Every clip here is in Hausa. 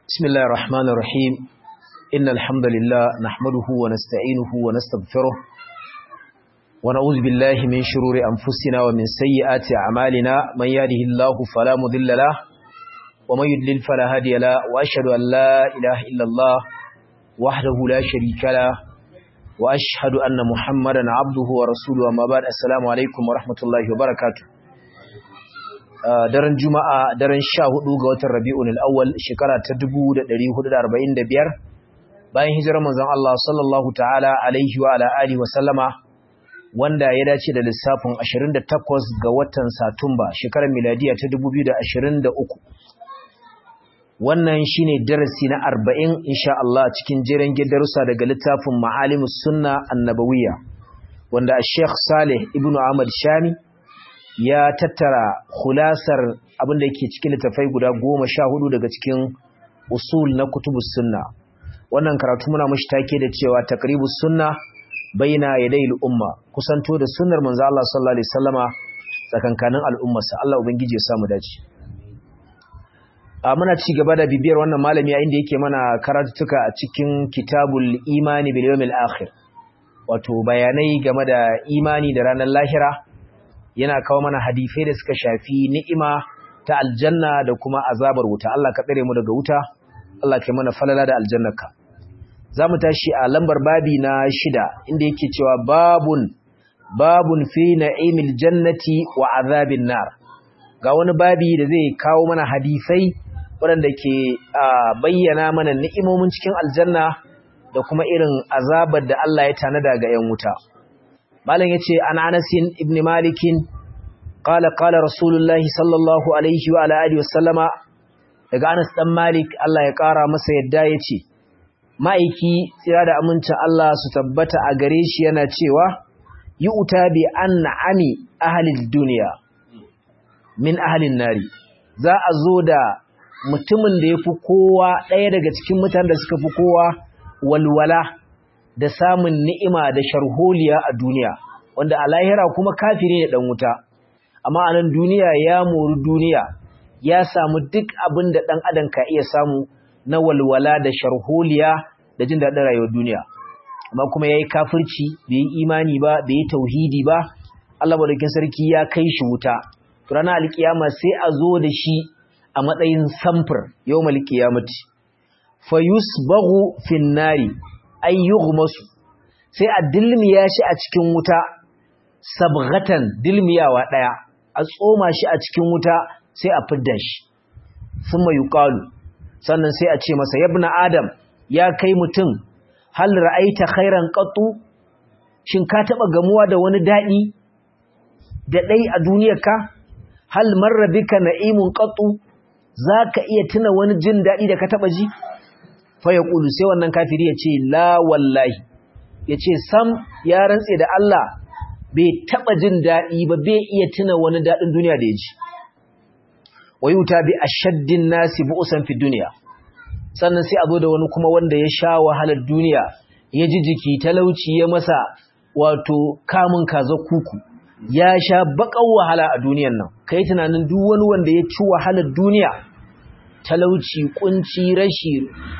بسم الله الرحمن الرحيم إن الحمد لله نحمده ونستعينه ونستغفره ونعوذ بالله من شرور أنفسنا ومن سيئات أعمالنا من يهده الله فلا مضل له ومن يضلل فلا هادي له وأشهد أن لا إله إلا الله وحده لا شريك له وأشهد أن محمدا عبده ورسوله وما بعد السلام عليكم ورحمة الله وبركاته daren juma'a daren sha hudu ga watan rabi'un al'awwal shekara ta 1445 bayan hijirar manzon Allah sallallahu ta'ala alaihi wa ala alihi wa sallama wanda ya dace da lissafin 28 ga watan satumba shekarar miladiya ta 2023 wannan shine darasi na 40 insha Allah cikin jeren darussa daga littafin ma'alimus sunna annabawiyya wanda Sheikh Saleh ibnu Ahmad Shami ya tattara khulasar abinda yake cikin littafai guda goma sha hudu daga cikin usul na kutubus sunna wannan karatu muna mashi take da cewa taqribus sunna baina yaday umma kusanto da sunnar manzo Allah sallallahu alaihi wasallama tsakankanin al'ummarsa Allah ubangiji ya samu dace a muna ci gaba da bibiyar wannan malami a inda yake mana karatutuka a cikin kitabul imani bil yawmil akhir wato bayanai game da imani da ranar lahira yana kawo mana hadisai da suka shafi ni'ima ta aljanna da kuma azabar wuta Allah ka tsare mu daga wuta Allah ka mana falala da aljannarka zamu tashi a lambar babi na shida inda yake cewa babun babun fi na'imil jannati wa azabin nar ga wani babi da zai kawo mana hadisai waɗanda ke bayyana mana ni'imomin cikin aljanna da kuma irin azabar da Allah ya tanada ga 'yan wuta malam yace an Anas ibn Malik qala qala Rasulullahi sallallahu alaihi wa ala alihi wasallama daga Anas dan Malik Allah ya kara masa yadda yace ma'aiki tsira da amincin Allah su tabbata a gare shi yana cewa yu'ta bi an'ami ahli dunya min ahli nari za a zo da mutumin da yafi kowa ɗaya daga cikin mutanen da suka fi kowa walwala da samun ni'ima da sharholiya a duniya wanda a lahira kuma kafiri ne dan wuta amma a nan duniya ya mori duniya ya samu duk abin da dan adam ka iya samu na walwala da sharholiya da jin daɗin rayuwar duniya amma kuma yayi kafirci bai yi imani ba bai yi tauhidi ba Allah madaukakin sarki ya kai shi wuta to ranar alkiyama sai a zo da shi a matsayin samfur yawmal qiyamati fayusbaghu fin nari ay yughmasu sai a dilmiya shi a cikin wuta sabghatan dilmiyawa daya a tsoma shi a cikin wuta sai a fidda shi thumma yuqalu sannan sai a ce masa yabna adam ya kai mutum hal ra'aita khairan qattu shin ka taba gamuwa da wani dadi da dai a duniyarka hal marra bika na'imun qattu zaka iya tuna wani jin dadi da ka taba ji fa yaqulu sai wannan kafiri ya ce la wallahi ya ce sam ya rantse da Allah bai taɓa jin daɗi ba bai iya tuna wani daɗin duniya da ya ji wayuta bi ashaddin nasi bu'usan fi duniya sannan sai a zo da wani kuma wanda ya sha wahalar duniya ya ji jiki talauci ya masa wato kamun kaza kuku ya sha baƙar wahala a duniyan nan kai tunanin duk wani wanda ya ci wahalar duniya talauci kunci rashi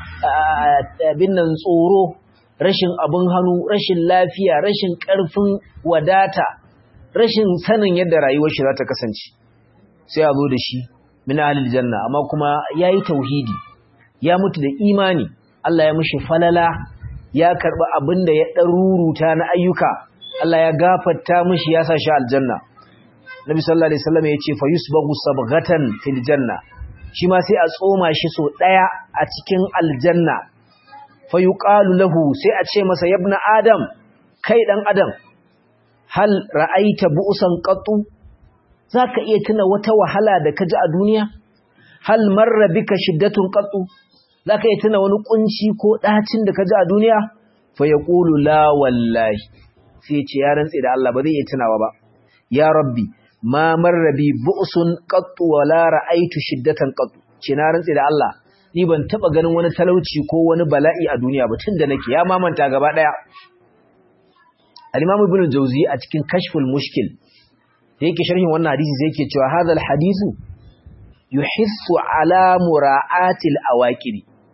abin nan tsoro rashin abin hannu, rashin lafiya, rashin ƙarfin wadata, rashin sanin yadda rayuwar shi za ta kasance. Sai a zo da shi, min ahlil janna, amma kuma ya yi tauhidi, ya mutu da imani, Allah ya mushi falala, ya karɓi abin da ya ɗaruruta na ayyuka, Allah ya gafarta mushi ya sa shi aljanna. Nabi sallallahu Alaihi wasallam ya ce, fa yusbagu sabghatan fil janna, shi ma sai a tsoma shi so ɗaya a cikin aljanna, fayuqalu lahu sai a ce masa yabna adam kai dan adam hal ra'aita bu'san qattu zaka iya tuna wata wahala da kaji a duniya hal marra bika shiddatun qattu zaka iya tuna wani kunci ko dacin da kaji a duniya fayaqulu la wallahi sai ce ya rantsi da Allah ba zai iya tunawa ba ya rabbi ma marra bi bu'sun qattu wala ra'aitu shiddatan qattu ce na rantsi da Allah ni ban taba ganin wani talauci ko wani bala'i a duniya ba tun da nake ya mamanta gaba daya al-imam ibn jawzi a cikin kashful mushkil yake sharhin wannan hadisi sai yake cewa hadha al-hadithu yuhissu ala mura'ati al-awaqib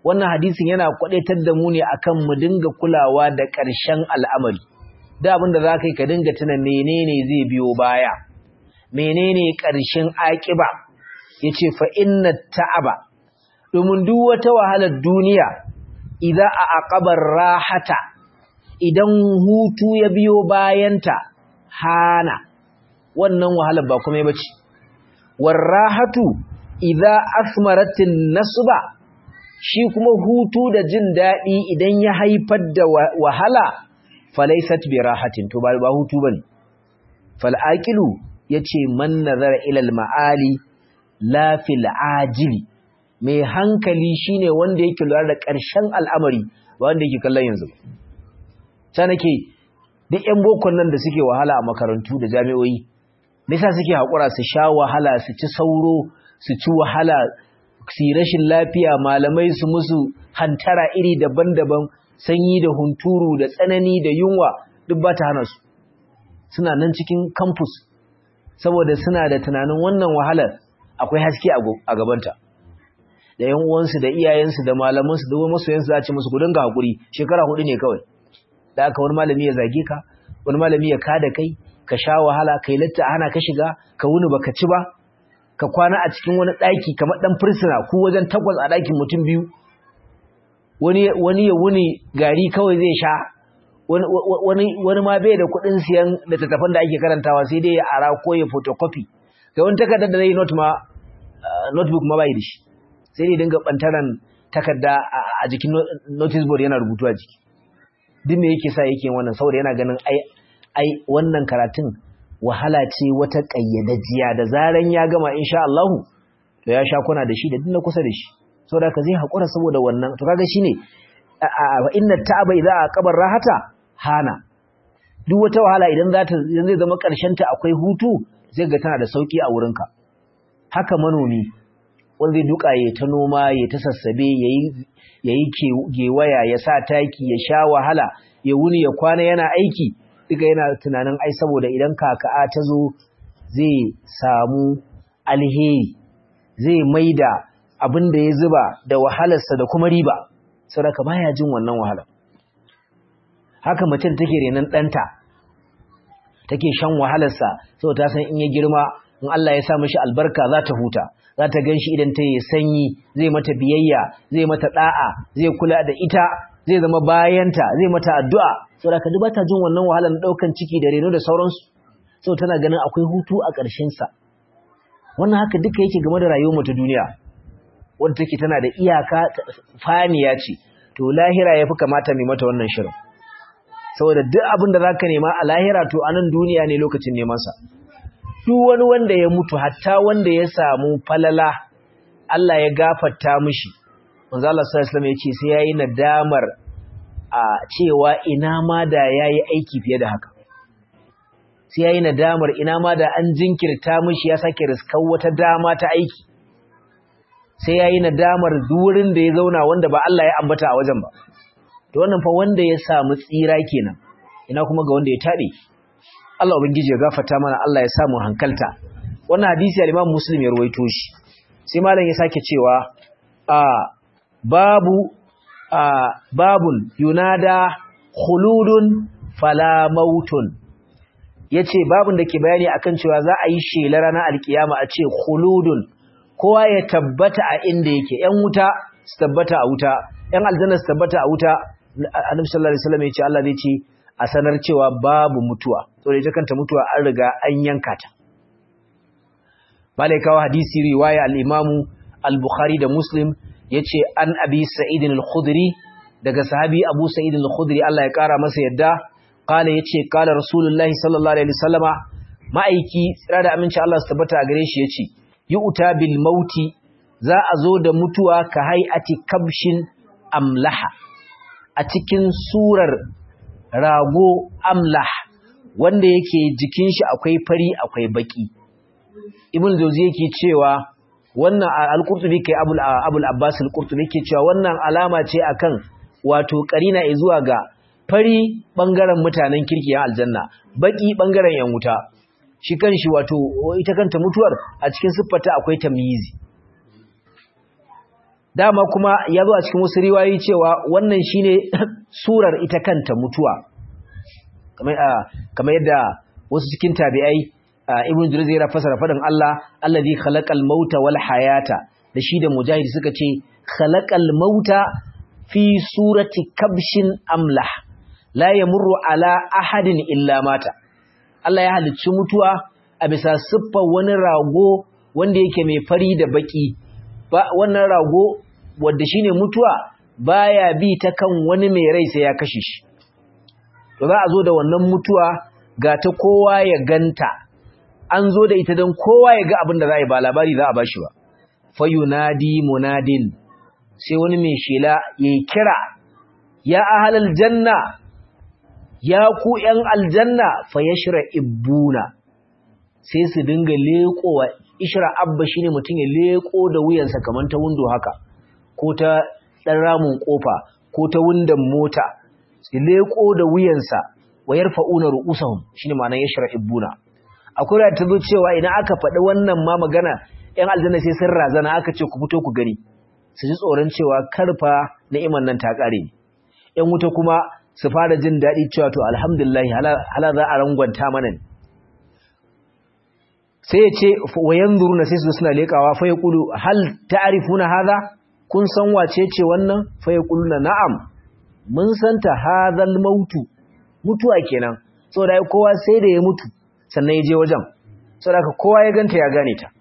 wannan hadisin yana kwadaitar da mu ne akan mu dinga kulawa da ƙarshen al'amari da abin da za ka yi ka dinga tuna menene zai biyo baya menene ƙarshen aƙiba ya ce fa inna ta'aba domin duk wata wahalar duniya idan a aƙabar rahata idan hutu ya biyo bayanta hana wannan wahalar ba kuma ya bace warrahatu idza asmaratin nasba shi kuma hutu da jin daɗi idan ya haifar da wahala falaisat bi rahatin to ba hutu bane fal aqilu yace man nazara ila al maali la fil ajili mai hankali shine wanda yake lura da ƙarshen al'amari ba wanda yake kallon yanzu ba ta nake duk ƴan bokon nan da suke wahala a makarantu da jami'o'i me yasa suke haƙura su sha wahala su ci sauro su ci wahala su rashin lafiya malamai su musu hantara iri daban-daban sanyi da hunturu da tsanani da yunwa duk ba ta hana su suna nan cikin campus saboda suna da tunanin wannan wahalar akwai haske a gabanta da yan uwansu da iyayensu da malamansu da masoyansu za a ce musu ku dinga hakuri shekara hudu ne kawai da aka wani malami ya zage ka wani malami ya kada kai ka sha wahala kai latta hana ka shiga ka wuni baka ci ba ka kwana a cikin wani ɗaki kamar ɗan fursuna ku wajen takwas a ɗakin mutum biyu wani wani ya wuni gari kawai zai sha wani wani ma bai da kuɗin siyan littattafan da ake karantawa sai dai ya ara ko ya photocopy kai wani takardar da zai note ma notebook ma bai da shi sai dai dinga bantaran takarda a jikin notice board yana rubutu a jiki duk me yake sa yake wannan saboda yana ganin ai ai wannan karatun wahala ce wata kayyadajiya da zaran ya gama insha Allah to ya sha kuna da shi da dinna kusa da shi saboda ka zai hakura saboda wannan to kaga shine inna ta'aba idza aqabar rahata hana duk wata wahala idan za ta idan zai zama karshen ta akwai hutu zai ga tana da sauki a wurinka haka manomi wanda zai duka ya ta noma ya ta sassabe yayi yayi gewaya ya sa taki ya sha wahala ya wuni ya kwana yana aiki duka yana tunanin ai saboda idan kaka'a ta zo zai samu alheri zai maida abin da ya zuba da wahalarsa da kuma riba saboda baya jin wannan wahala haka mutum take renan ɗanta take shan wahalarsa saboda ta san in ya girma in Allah ya sa mishi albarka za ta huta za ta gan shi idan ta yi sanyi zai mata biyayya zai mata ɗa'a zai kula da ita zai zama bayanta zai mata addu'a saboda ka ba ta jin wannan wahalar ɗaukan ciki da reno da sauransu saboda tana ganin akwai hutu a ƙarshensa wannan haka duka yake game da rayuwar mu ta duniya wadda take tana da iyaka faniya ce to lahira yafi kamata mai mata wannan shirin saboda duk abin da zaka nema a lahira to a nan duniya ne lokacin neman sa duk wani wanda ya mutu hatta wanda ya samu falala Allah ya gafarta mishi manzo Allah sallallahu alaihi wasallam yace sai yayi nadamar a cewa ina ma da yayi aiki fiye da haka sai yayi nadamar ina ma da an jinkirta mishi ya sake riskar wata dama ta aiki sai yayi nadamar durin da ya zauna wanda ba Allah ya ambata a wajen ba to wannan fa wanda ya samu tsira kenan ina kuma ga wanda ya tabe Allah ubangiji ya gafarta mana Allah ya samu hankalta wannan hadisi al-Imam Muslim ya ruwaito shi sai malam ya sake cewa a babu a babun yunada khuludun fala mautun yace babun da ke bayani akan cewa za a yi shela ranar alkiyama a ce khuludun kowa ya tabbata a inda yake ‘yan wuta su tabbata a wuta ‘yan aljanna su tabbata a wuta annabi sallallahu alaihi wasallam ya ce Allah zai ce a sanar cewa babu mutuwa saboda ita kanta mutuwa an riga an yanka ta malaikawa hadisi riwaya al-Imam al-Bukhari da Muslim yace an Abi Sa'id al-Khudri daga sahabi Abu Sa'id al-Khudri Allah ya kara masa yadda kala yace kala Rasulullahi sallallahu alaihi wasallama ma'aiki tsira da aminci Allah su tabbata a gare shi yace yu'ta bil mauti za a zo da mutuwa ka hay'ati kabshin amlaha a cikin surar rago amlah wanda yake jikin shi akwai fari akwai baki ibn jawzi yake cewa wannan al-qurtubi kai abul abul abbas al-qurtubi yake cewa wannan alama ce akan wato karina zuwa ga fari bangaren mutanen kirki ya aljanna baki bangaren yan wuta shi kanshi wato ita kanta mutuwar a cikin siffarta akwai tamyizi dama kuma ya zo a cikin wasu riwayoyi cewa wannan shine surar ita kanta mutuwa kamar yadda wasu cikin tabi'ai ibn Jurayz ya fasara faɗin Allah allazi khalaqal mauta wal hayata da shi da mujahid suka ce khalaqal mauta fi surati kabshin amlah la yamurru ala ahadin illa mata Allah ya halicci mutuwa a bisa siffar wani rago wanda yake mai fari da baki ba wannan rago wanda shine mutuwa baya bi ta kan wani mai rai sai ya kashe shi to za a zo da wannan mutuwa ga ta kowa ya ganta an zo da ita don kowa ya ga abin da za a yi ba labari za a bashi ba fayunadi munadin sai wani mai shela ya kira ya ahalal janna ya ku ‘yan aljanna fa ya shira ibbuna sai su dinga leƙowa ishira abba shine mutum ya leƙo da wuyansa kamar ta windo haka ko ta ɗan ramin ƙofa ko ta windon mota su leƙo da wuyansa wa yarfa'una ru'usahum shine ma'anar ya shira ibbuna akwai da ta zo cewa idan aka faɗi wannan ma magana ‘yan aljanna sai sun razana aka ce ku fito ku gani su ji tsoron cewa karfa ni'imar nan ta ƙare ‘yan wuta kuma su fara jin daɗi cewa to alhamdulillah hala za a rangwanta mana ne sai ya ce wayan zuruna sai su suna leƙawa fa ya ƙulu hal ta'arifuna haza kun san wace ce wannan fa ya ƙulu na na'am mun santa hazal mautu mutuwa kenan saboda kowa sai da ya mutu sannan ya je wajen saboda kowa ya ganta ya gane ta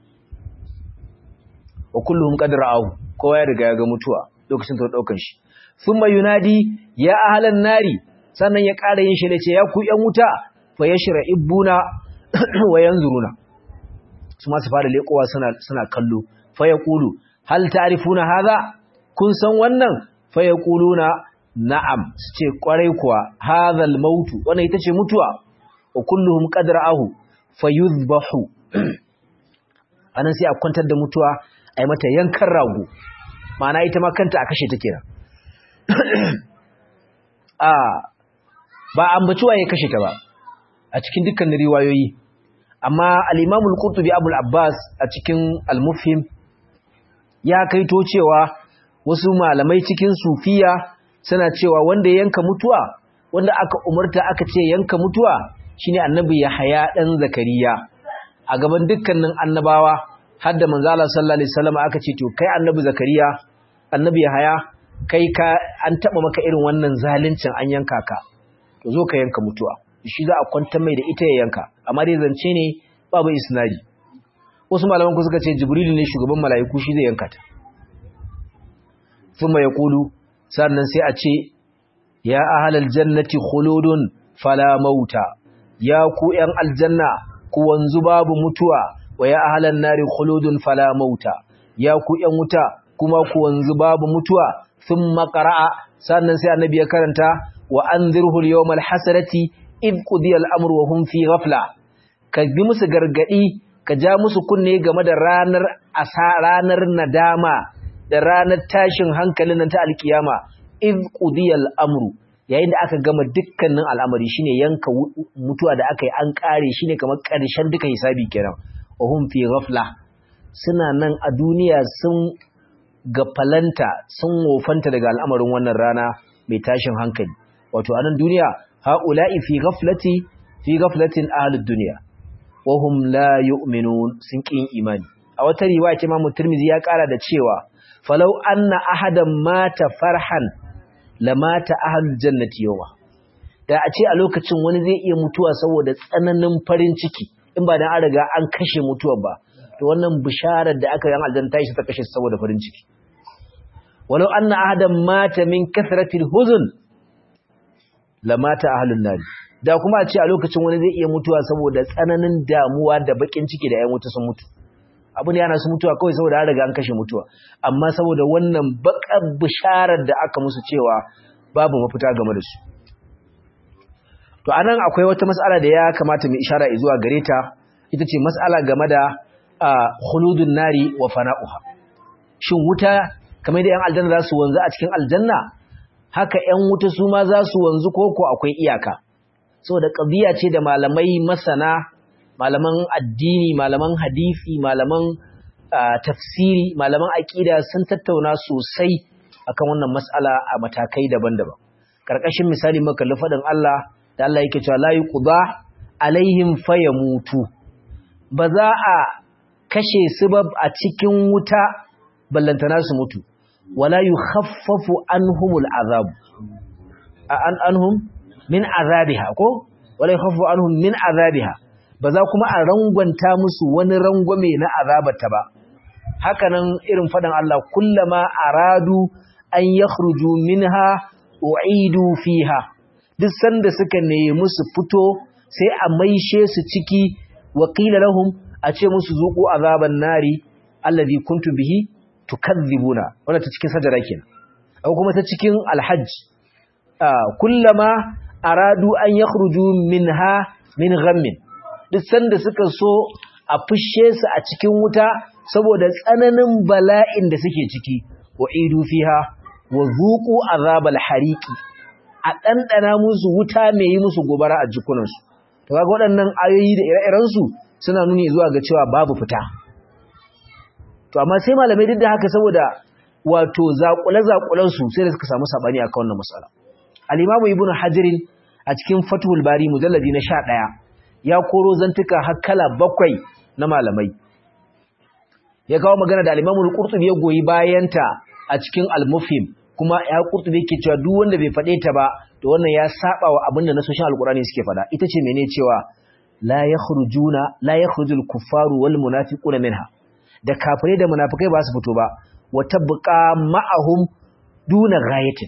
wa kulluhum qad ra'ahu kowa ya riga ya ga mutuwa lokacin ta daukan shi thumma yunadi ya ahlan nari sannan ya ƙara yin shi da ce ya ku yan wuta fa yashra ibuna wa yanzuruna su ma su fara lekowa suna suna kallo fa yaqulu hal ta'rifuna hadha kun san wannan fa yaquluna na'am su ce kwarai kuwa hadha al-maut wannan ita ce mutuwa wa kulluhum qad ra'ahu fayuzbahu anan sai a kwantar da mutuwa ai mata yankan rago ma'ana ita ma kanta a kashe ta kenan a ba ambaci waye kashe ta ba a cikin dukkan riwayoyi amma al-Imam al-Qurtubi Abu al-Abbas a cikin al-Mufhim ya kaito cewa wasu malamai cikin sufiya suna cewa wanda yanka mutuwa wanda aka umarta aka ce yanka mutuwa shine annabi Yahaya dan Zakariya a gaban dukkanin annabawa har da manzo Allah sallallahu alaihi wasallam aka ce to kai annabi Zakariya annabi Yahaya kai ka an taba maka irin wannan zaluncin an yanka ka to zo ka yanka mutuwa shi za a kwantar mai da ita ya yanka amma dai zance ne babu isnadi wasu malaman ku suka ce Jibril ne shugaban mala'iku shi zai yanka ta thumma yaqulu sannan sai a ce ya ahlal jannati khuludun fala mauta ya ku ‘yan aljanna ku wanzu babu mutuwa wa ya ahalan nari khuludun fala mauta ya ku ‘yan wuta kuma ku wanzu babu mutuwa sun makara'a sannan sai annabi ya karanta wa an zirhul yau malhasarati id ƙudiyar amur wa hun fi ghafla ka bi musu gargaɗi ka ja musu kunne game da ranar asa ranar nadama da ranar tashin hankalin nan ta alkiyama id ƙudiyar amru yayin da aka gama dukkanin al'amari shine yanka mutuwa da aka yi an kare shine kamar ƙarshen duka hisabi kenan wa hum fi ghafla suna nan a duniya sun gafalanta sun wofanta daga al'amarin wannan rana mai tashin hankali wato a nan duniya haula'i fi ghaflati fi ghaflatin ahlud dunya wa hum la yu'minun sun kin imani a wata riwaya ce Imam Tirmidhi ya kara da cewa falau anna ahadan mata farhan lamata ahlul jannati yawa da a ce a lokacin wani zai iya mutuwa saboda tsananin farin ciki in ba dan an riga an kashe mutuwar ba to wannan bisharar da aka yi aljanna ta shi ta kashe saboda farin ciki walau anna ahadan mata min kasratil huzn lamata ahlun nar da kuma a ce a lokacin wani zai iya mutuwa saboda tsananin damuwa da bakin ciki da 'yan wuta sun mutu abu ne yana su mutuwa kawai saboda an riga an kashe mutuwa amma saboda wannan bakar bisharar da aka musu cewa babu mafita game da su to anan akwai wata mas'ala da ya kamata mu ishara zuwa gare ta ita ce mas'ala game da khuludun nari wa fana'uha shin wuta kamar da yan aljanna za su wanzu a cikin aljanna haka yan wuta su ma za su wanzu ko ko akwai iyaka saboda qadiya ce da malamai masana malaman addini malaman hadisi malaman tafsiri malaman aqida sun tattauna sosai akan wannan mas'ala a matakai daban-daban karkashin misali muka kalli fadin Allah da Allah yake cewa la yuqda alaihim fayamutu ba za a kashe su ba a cikin wuta ballantana su mutu wala yukhaffafu anhumul azab an anhum min azabiha ko wala yukhaffafu anhum min azabiha ba za kuma a rangwanta musu wani rangwame na azabata ba hakanan irin fadan Allah kullama aradu an yakhruju minha u'idu fiha duk sanda suka nemi su fito sai a maishe su ciki wa qila lahum a ce musu zuqu azaban nari allazi kuntum bihi tukadzibuna wannan ta cikin sajara kenan ko kuma ta cikin alhajj kullama aradu an yakhruju minha min ghammin duk sanda suka so a fushe su a cikin wuta saboda tsananin bala'in da suke ciki wa idu fiha wa zuqu azabal hariqi a dandana musu wuta mai yi musu gobara a jikunansu to kaga waɗannan ayoyi da ire-iren su suna nuni zuwa ga cewa babu fita to amma sai malamai duk da haka saboda wato zakule-zakulen su sai da suka samu sabani akan wannan mas'ala al-imamu ibnu hajarin a cikin fathul bari mujalladi na 11 ya koro zantuka har kala bakwai na malamai ya kawo magana da al-imamu al-qurtubi ya goyi bayanta a cikin al-mufhim kuma ya qurtubi yake cewa duk wanda bai fade ta ba to wannan ya saba wa abin da nasoshin al-qur'ani suke fada ita ce menene cewa la yakhrujuna la yakhrujul kuffaru wal munafiquna minha da kafirai da munafikai ba su fito ba wa tabqa ma'ahum duna ghayatin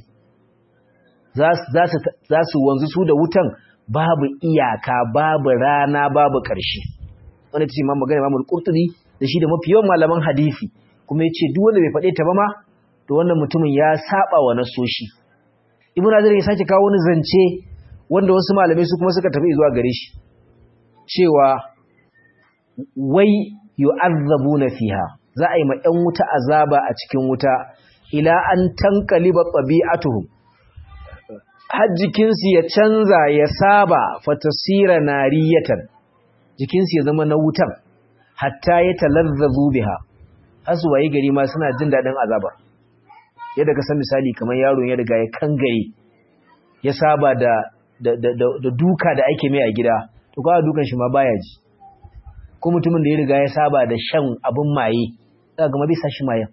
za su wanzu su da wutan babu iyaka babu rana babu ƙarshe wanda ce imam magana imam al-qurtubi da shi da mafi yawan malaman hadisi kuma yace duk wanda bai faɗe ta ba ma to wannan mutumin ya saba wa nasoshi ibnu azar ya sake kawo wani zance wanda wasu malamai su kuma suka tafi zuwa gare shi cewa wai yu'azzabuna fiha za a yi ma 'yan wuta azaba a cikin wuta ila an tankaliba tabi'atuhum har jikinsu ya canza ya saba fatasira nariyatan jikinsu ya zama na wutan hatta ya talazzazu biha har su waye gari ma suna jin daɗin azaba yadda ka san misali kamar yaro ya riga ya kangare ya saba da da, da, da, duka da ake mai a gida to kawai dukan shi ma baya ji ko mutumin da ya riga ya saba da shan abin maye za ga ma bai sa shi mayan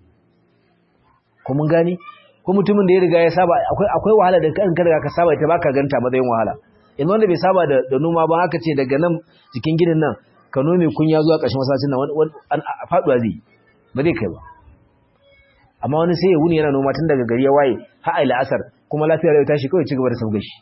ko mun gane ko mutumin da ya riga ya saba akwai akwai wahala da kan riga ka saba ita baka ganta matsayin wahala yanzu wanda bai saba da da noma ba haka ce daga nan jikin ginin nan ka nome kunya zuwa ƙarshen masallacin nan wani faduwa zai ba zai kai ba amma wani sai ya wuni yana noma tun daga gari ya waye har ai la'asar kuma lafiyar ya tashi kawai ci gaba da sabga shi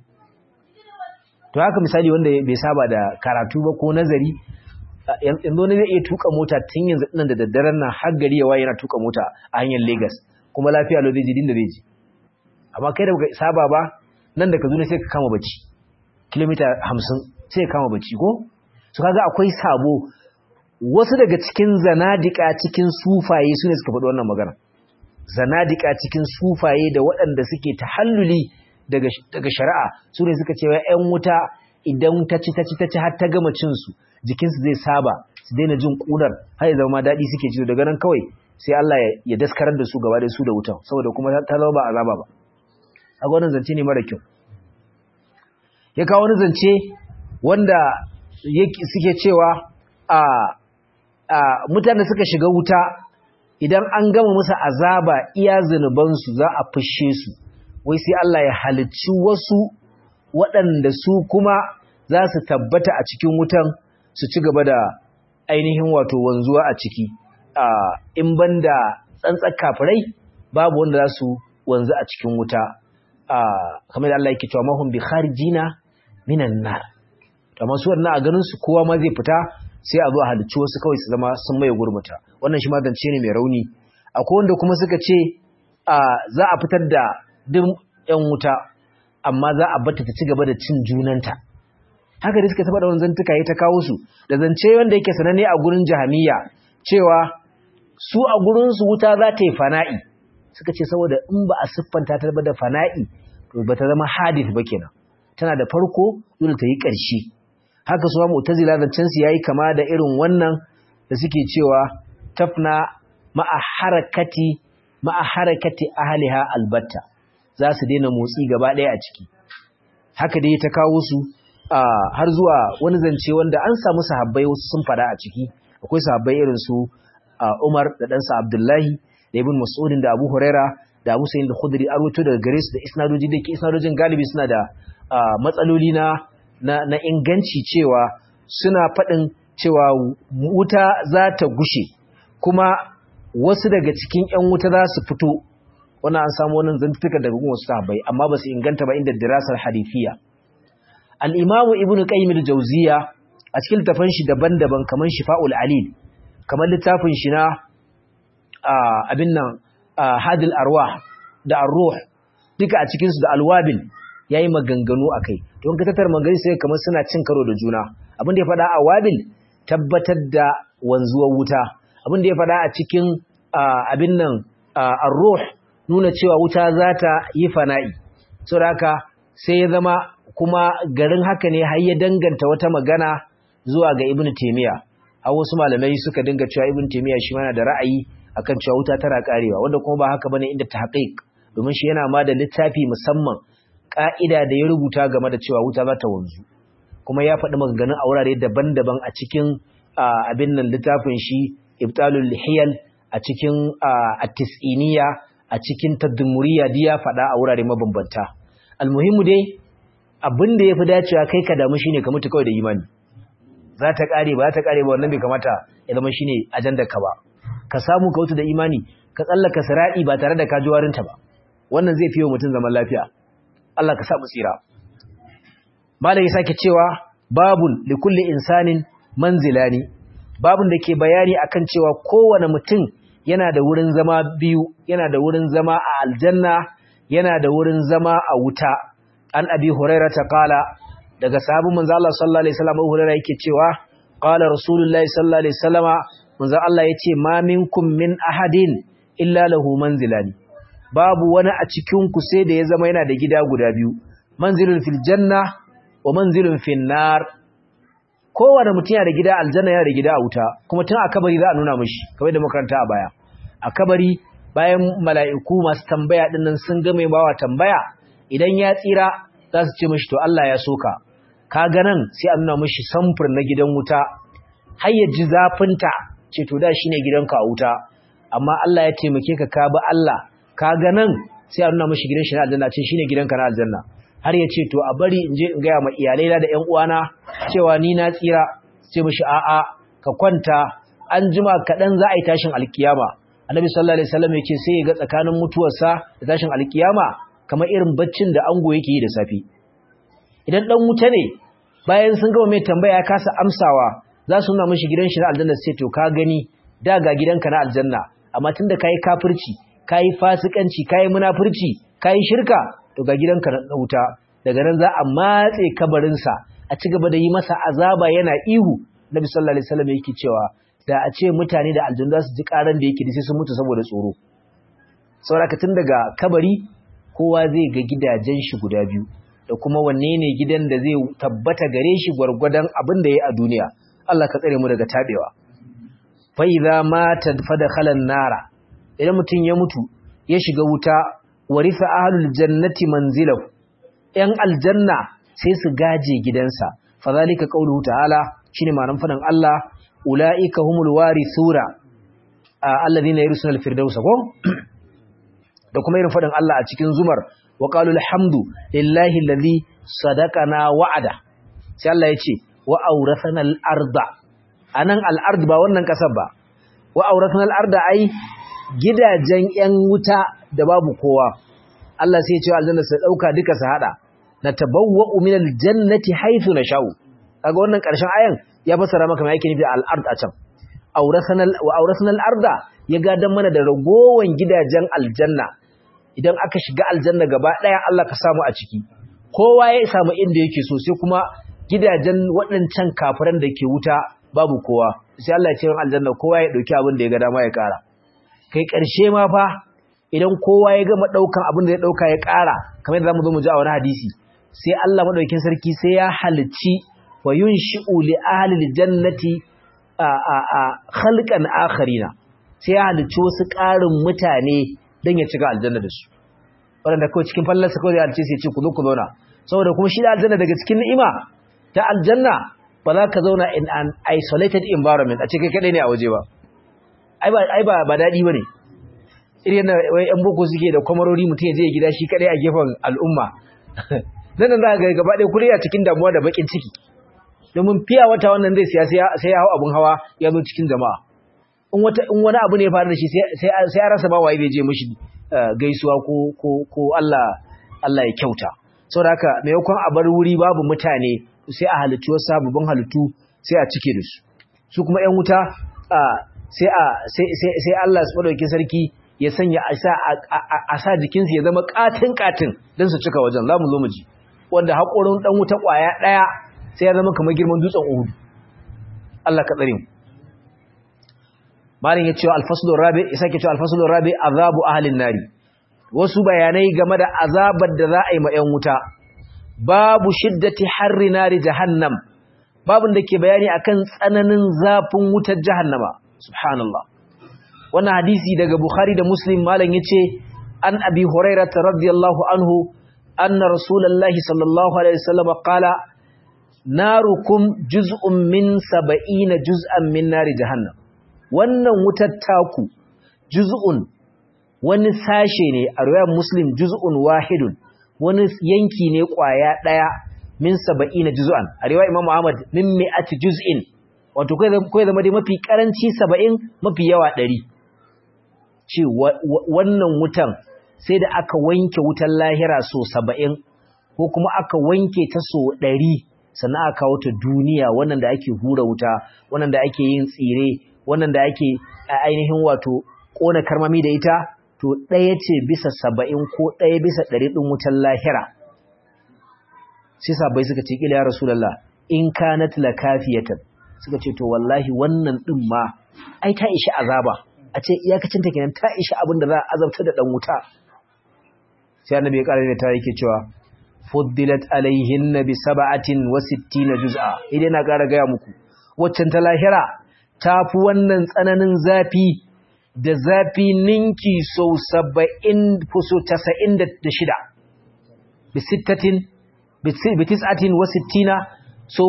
to haka misali wanda bai saba da karatu ba ko nazari yanzu wani zai iya tuka mota tun yanzu nan da daddaren nan har gari ya waye yana tuka mota a hanyar Lagos kuma lafiya lau zai ji dinda zai ji amma kai da baka saba ba nan da Kaduna sai ka kama bacci kilomita 50 sai ka kama bacci ko so kaga akwai sabo wasu daga cikin zanadika cikin sufaye sune suka faɗi wannan magana zanadika cikin sufaye da waɗanda suke tahalluli daga daga shari'a sune suka ce wai ƴan wuta idan ta ci ta ci ta ci har ta gama cin su jikinsu zai saba su daina jin ƙunar har ya zama daɗi suke ci daga nan kawai sai Allah ya daskarar da su gaba da su da wutan saboda kuma ta zama ba azaba ba a wannan zance ne mara kyau ya kawo wani zance wanda suke cewa a a mutane suka shiga wuta idan an gama musu azaba iya zunubansu za a fushe su wai sai Allah ya halicci wasu waɗanda su kuma za su tabbata a cikin wutan su ci gaba da ainihin wato wanzuwa a ciki in banda tsantsar kafirai babu wanda za su wanzu a cikin wuta kamar da Allah yake cewa mahum bi kharijina minan nar to amma su wannan a ganin su kowa ma zai fita sai a zo a halicci wasu kawai su zama sun maye gurmuta wannan shi ma zance ne mai rauni akwai wanda kuma suka ce za a fitar da duk yan wuta amma za a bata ta ci gaba da cin junanta haka da suka taba da wani zantuka ya ta kawo su da zance wanda yake sananne a gurin jahamiya cewa su a gurinsu wuta za ta yi fana'i suka ce saboda in ba a siffanta ta da fana'i to ba ta zama hadith ba kenan tana da farko dole ta yi ƙarshe haka su ma mu'tazila zancen su yayi kama da irin wannan da suke cewa tafna ma'a harakati ma'a harakati ahliha albatta za su daina motsi gaba ɗaya a ciki haka dai ta kawo su har zuwa wani zance wanda an samu sahabbai wasu sun fada a ciki akwai sahabbai irin su Umar da ɗansa Abdullahi da Ibn Mas'ud da Abu Huraira da Abu Sa'id al-Khudri an rawaito daga gare su da isnadoji da ke isnadojin galibi suna da matsaloli na na inganci cewa suna faɗin cewa wuta za ta gushe kuma wasu daga cikin ƴan wuta za su fito wannan an samu wannan zantuka daga wasu sahabbai amma ba su inganta ba inda dirasar hadithiya al-Imam Ibn Qayyim al-Jawziyya a cikin littafin shi daban-daban kamar Shifa'ul Alil kamar littafin shi na abin nan hadil arwah da arruh duka a cikinsu da alwabil ya yi maganganu a kai don ka tattar magani sai kamar suna cin karo da juna abin da ya faɗa a wabil tabbatar da wanzuwar wuta abin da ya faɗa a cikin abin nan arruh nuna cewa wuta za ta yi fana'i saboda haka sai ya zama kuma garin haka ne har ya danganta wata magana zuwa ga ibnu taymiya har wasu malamai suka dinga cewa ibn taymiya shi mana da ra'ayi akan cewa wuta tana karewa wanda kuma ba haka bane inda tahqiq domin shi yana ma da littafi musamman ka'ida da ya rubuta game da cewa wuta za ta wanzu kuma ya faɗi maganganun a wurare daban-daban a cikin abin nan littafin shi ibtalul hiyal a cikin at-tis'iniya a cikin tadmuriya duk ya faɗa a wurare mabambanta almuhimu dai abin da yafi dacewa kai ka damu shine ka mutu kawai da imani za ta kare ba za ta kare ba wannan bai kamata ya zama shine ajandar ka ba ka samu ka wuta da imani ka tsallaka sirati ba tare da ka ji warinta ba wannan zai fiye mutum zaman lafiya Allah ka sa mu tsira malam ya sake cewa babun li kulli insanin manzilani babun da ke bayani akan cewa kowane mutum yana da wurin zama biyu yana da wurin zama a aljanna yana da wurin zama a wuta an abi hurairah ta kala daga sahabin manzo Allah sallallahu alaihi wasallam hurairah yake cewa qala rasulullahi sallallahu alaihi wasallama manzo Allah yace ma minkum min ahadin illa lahu manzilani babu wani a cikin ku sai da ya zama yana da gida guda biyu manzilun fil janna wa manzilun fil nar kowane mutum yana da gida aljanna yana da gida a wuta kuma tun a kabari za a nuna mishi kamar da makaranta a baya a kabari bayan mala'iku masu tambaya dinnan sun ga mai bawa tambaya idan ya tsira za su ce mishi to Allah ya soka ka ga nan sai a nuna mishi samfur na gidan wuta har ya ji zafinta ce to da shine gidanka a wuta amma Allah ya taimake ka ka bi Allah ka ga nan sai a nuna mishi gidan shi na aljanna ce shine gidanka na aljanna har ya ce to a bari in je in gaya ma iyalai da ƴan uwana cewa ni na tsira ce mishi a'a ka kwanta an jima kaɗan za a yi tashin alkiyama annabi sallallahu alaihi wasallam yake sai ya ga tsakanin mutuwarsa da tashin alkiyama kamar irin baccin da ango yake yi da safi idan dan wuta ne bayan sun gama mai tambaya ya kasa amsawa za su nuna mishi gidan shi na aljanna sai to ka gani da ga gidanka na aljanna amma tunda kai kafirci kai fasikanci kai munafurci kai shirka to ga gidanka na wuta daga nan za a matse kabarin sa a ci gaba da yi masa azaba yana ihu nabi sallallahu alaihi wasallam yake cewa da a ce mutane da aljanna za su ji karan da yake sai sun mutu saboda tsoro saboda tun daga kabari kowa zai ga gidajen shi guda biyu da kuma wanne ne gidan da zai tabbata gare shi gwargwadon abin da ya a duniya Allah ka tsare mu daga tabewa fa idza mata fadakhala nara idan mutum ya mutu ya shiga wuta warisa ahlul jannati manzilahu yan aljanna sai su gaje gidansa fa zalika qauluhu ta'ala shine ma'anar fadan Allah ulaika humul warithura alladhina yarsuna al-firdausa ko da kuma irin faɗin Allah a cikin zumar wa qalu alhamdu lillahi alladhi sadaqana wa'ada sai Allah ya ce wa awrathana al-arda anan al-ard ba wannan kasar ba wa awrathana al-arda ai gidajen yan wuta da babu kowa Allah sai ya ce aljanna su dauka duka su hada natabawwa'u min al-jannati haythu nasha'u kaga wannan karshen ayan ya fassara maka me yake nufi al-ard a can awrathana wa awrathana al-arda ya gadan mana da ragowan gidajen aljanna idan aka shiga aljanna gaba daya Allah ka samu a ciki kowa ya samu inda yake so sai kuma gidajen waɗancan kafiran da ke wuta babu kowa sai Allah ya ce aljanna kowa ya dauki abin da ya ga dama ya ƙara kai ƙarshe ma fa idan kowa ya gama daukan abin da ya dauka ya ƙara kamar yadda zamu zo mu ji a wani hadisi sai Allah madaukakin sarki sai ya halicci wa yunshi'u li ahli aljannati a a a khalqan akharina sai ya halicci wasu ƙarin mutane don ya cika aljanna da su waɗanda kawai cikin fallarsa kawai ya halicce sai ce ku zo ku zauna saboda kuma shi da aljanna daga cikin ni'ima ta aljanna ba za ka zauna in an isolated environment a cikin kaɗai ne a waje ba ai ba ba daɗi ba ne irin na wai yan boko suke da kwamarori mutum ya je gida shi kaɗai a gefen al'umma nan za ga gaba ɗaya kuri a cikin damuwa da baƙin ciki domin fiya wata wannan zai siya sai ya hau abin hawa ya zo cikin jama'a in wani abu ne ya faru da shi sai ya rasa ba waye bai je mishi gaisuwa ko Allah Allah ya kyauta saboda haka maimakon a bar wuri babu mutane sai a halittu wasu sababbin halittu sai a cike da su su kuma ƴan wuta sai a sai Allah su madauki sarki ya sanya a sa jikinsu ya zama katin katin don su cika wajen za mu zo mu ji wanda haƙorin ɗan wuta ƙwaya ɗaya sai ya zama kamar girman dutsen uhudu Allah ka tsare mu malin ya ce alfasulun rabi ya sake cewa alfasulun rabi azabu ahalin nari wasu bayanai game da azabar da za a yi ma 'yan wuta babu shiddati harri nari jahannam babun da ke bayani akan tsananin zafin wutar jahannama subhanallah wannan hadisi daga bukhari da muslim malam yace an abi hurairah radiyallahu anhu anna rasulullahi sallallahu alaihi wasallam qala narukum juz'un min 70 juz'an min nari jahannam wannan wutar taku juz'un wani sashe ne a riwayar muslim juz'un wahidun wani yanki ne kwaya daya min 70 juz'an a riwayar imam ahmad min mi'ati juz'in wato kai zama dai mafi karanci 70 mafi yawa 100 ce wannan wutan sai da aka wanke wutan lahira so 70 ko kuma aka wanke ta so 100 sannan aka kawo ta duniya wannan da ake hura wuta wannan da ake yin tsire wannan da ake ainihin wato ƙona karmami da ita to ɗaya ce bisa saba'in ko ɗaya bisa ɗari ɗin wutan lahira sai sabai suka ce ƙila ya rasulallah in kanat la kafiyatan suka ce to wallahi wannan ɗin ma ai ta ishi azaba a ce iyakacin ta kenan ta ishi abin da za a azabta da ɗan wuta sai annabi ya ƙara da ta yake cewa fuddilat alaihinna bi sab'atin wa sittina juz'a idan na ƙara gaya muku waccan ta lahira ta fi wannan tsananin zafi da zafi ninki sau saba'in fuso tasa'in da shida bisittatin bitis'atin wa sittina so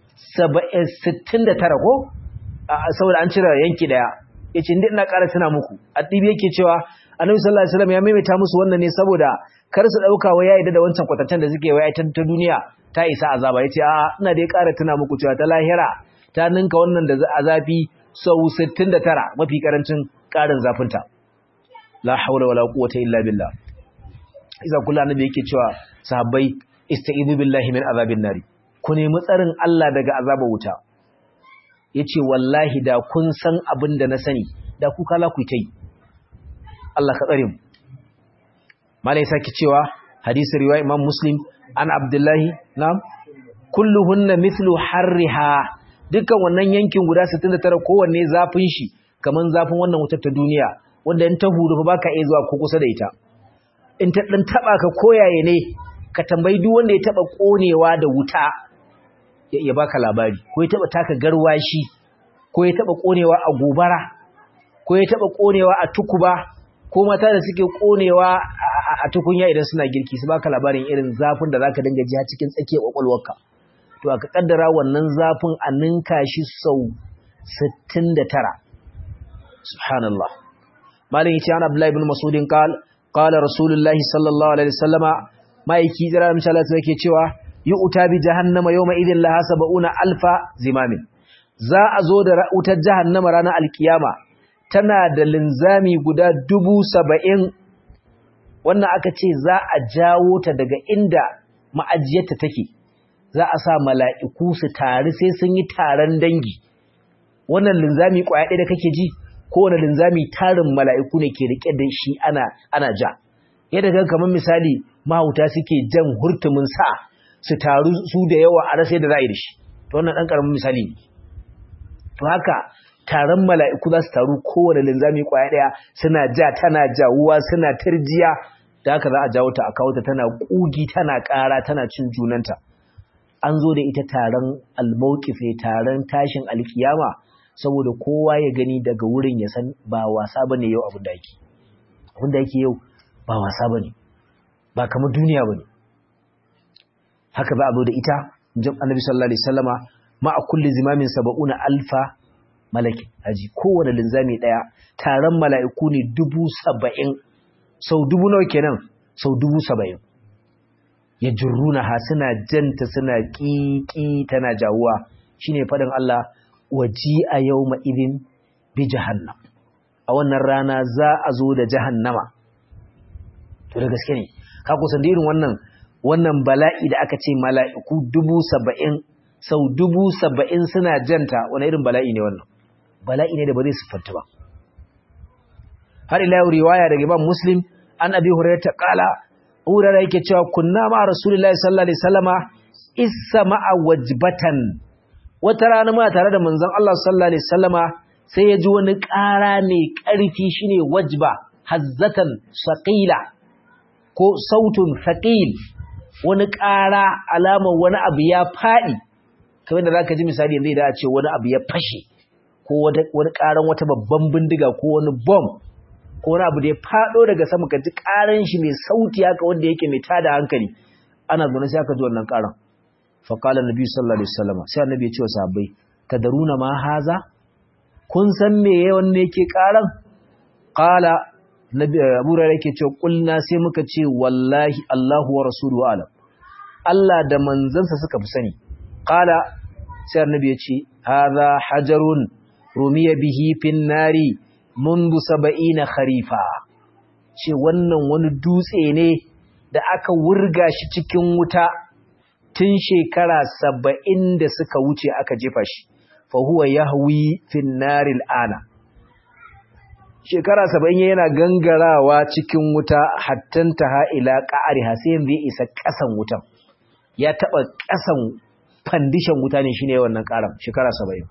sittin da tara ko saboda an cire yanki daya ya ce ina ƙara tuna muku addibi yake cewa annabi sallallahu alaihi wasallam ya maimaita musu wannan ne saboda kar su dauka wai yayi da wancan kwatancen da suke wai ta duniya ta isa azaba yace a ina dai ƙara tuna muku cewa ta lahira ta ninka wannan da azabi sau 69 mafi karancin ƙarin zafinta la haula wala quwwata illa billah iza kullu annabi yake cewa sahabbai istaizu billahi min azabin nari ku nemi tsarin Allah daga azabar wuta yace wallahi da kun san abin da na sani da ku kala ku tai Allah ka tsare mu malai saki cewa hadisi riwaya imam muslim an abdullahi na'am kulluhunna mithlu harriha dukkan wannan yankin guda 69 kowanne zafin shi kaman zafin wannan wutar ta duniya wanda in ta huru ba ka iya zuwa ko kusa da ita in ta dan taba ka koyaye ne ka tambayi duk wanda ya taba konewa da wuta ya baka labari ko ya taba taka garwashi ko ya taba konewa a gobara ko ya taba konewa a tukuba ko mata da suke konewa a tukunya idan suna girki su baka labarin irin zafin da zaka dinga ji a cikin tsakiyar kwakwalwarka to aka kaddara wannan zafin a ninka shi sau 69 subhanallah malin yace an abdullahi ibn mas'udin qal qala rasulullahi sallallahu alaihi wasallama maiki jira misala yake cewa yu'ta bi jahannama yawma idhin laha sab'una alfa zimamin za a zo da wutar jahannama ranar alkiyama tana da linzami guda dubu saba'in wannan aka ce za a jawo ta daga inda ma'ajiyarta take za a sa mala'iku su tari sai sun yi taron dangi wannan linzami ƙwaya ɗaya da kake ji kowane linzami tarin mala'iku ne ke riƙe da shi ana, ana ja yadda kan kamar misali mahauta suke jan hurtumin sa su taru su da yawa a rasa yadda za a yi da shi to wannan ɗan ƙaramin misali ne to haka taron mala'iku za su taru kowane linzami ƙwaya ɗaya suna ja tana jawuwa suna tarjiya da haka za a jawo ta a kawo ta tana ƙugi tana ƙara tana cin junanta an zo da ita taron almaukife taron tashin alkiyama saboda kowa ya gani daga wurin ya san ba wasa bane yau abin da yake abin da yake yau ba wasa bane ba kamar duniya bane haka za a zo da ita jam annabi sallallahu alaihi wasallama ma a kulli zimamin saba'una alfa malaki haji kowane linzami daya taron mala'iku ne dubu saba'in sau dubu nawa kenan sau dubu saba'in ya jirruna ha suna janta suna ƙiƙi tana jawuwa shine faɗin Allah waji a yau ma'idin bi jahannam a wannan rana za a zo da jahannama to da gaske ne ka kusan da irin wannan wannan bala'i da aka ce mala'iku dubu saba'in sau dubu saba'in suna janta wani irin bala'i ne wannan bala'i ne da ba zai siffanta ba har ila yau riwaya daga imam muslim an abi hurairah ta kala hurairah yake cewa kunna ma rasulullahi sallallahu alaihi wasallama isa ma'a wajbatan wata rana muna tare da manzon Allah sallallahu alaihi wasallama sai ya ji wani ƙara mai ƙarfi shine wajba hazzatan saqila ko sautun thaqil wani ƙara alamar wani abu ya faɗi kamar da zaka ji misali yanzu idan a ce wani abu ya fashe ko wani ƙaran wata babban bindiga ko wani bomb ko wani abu da ya faɗo daga sama ka ji ƙaran shi mai sauti haka wanda yake mai tada hankali ana zaune sai aka ji wannan ƙaran fa qala nabi sallallahu alaihi wasallam sai annabi ya ce wa sahabbai tadaruna ma haza kun san me yawan ne yake ƙaran qala nabi abu hurairah yake cewa kulna sai muka ce wallahi Allahu wa rasuluhu alam Allah da manzansa suka fi sani qala sai annabi ya ce hadha hajarun rumiya bihi fin nari mundu saba'ina kharifa ce wannan wani dutse ne da aka wurga shi cikin wuta tun shekara saba'in da suka wuce aka jefa shi fa huwa yahwi fin naril ana shekara saba'in yana gangarawa cikin wuta hattan taha ila qa'riha sai yanzu ya isa ƙasan wutan ya taba ƙasan fandishan wuta ne shine wannan ƙaram shekara saba'in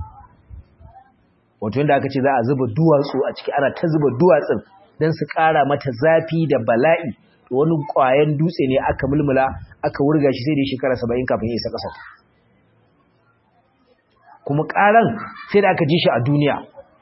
wato yadda aka ce za a zuba duwatsu a ciki ana ta zuba duwatsun don su ƙara mata zafi da bala'i wani ƙwayan dutse ne aka mulmula aka wurga shi sai da shekara saba'in kafin ya isa ƙasa kuma ƙaran sai da aka ji shi a duniya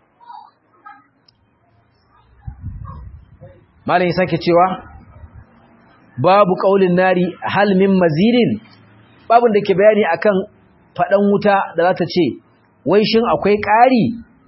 malam ya sake cewa babu ƙaulin nari halmin mazidin babun da ke bayani akan faɗan wuta da za ta ce wai shin akwai ƙari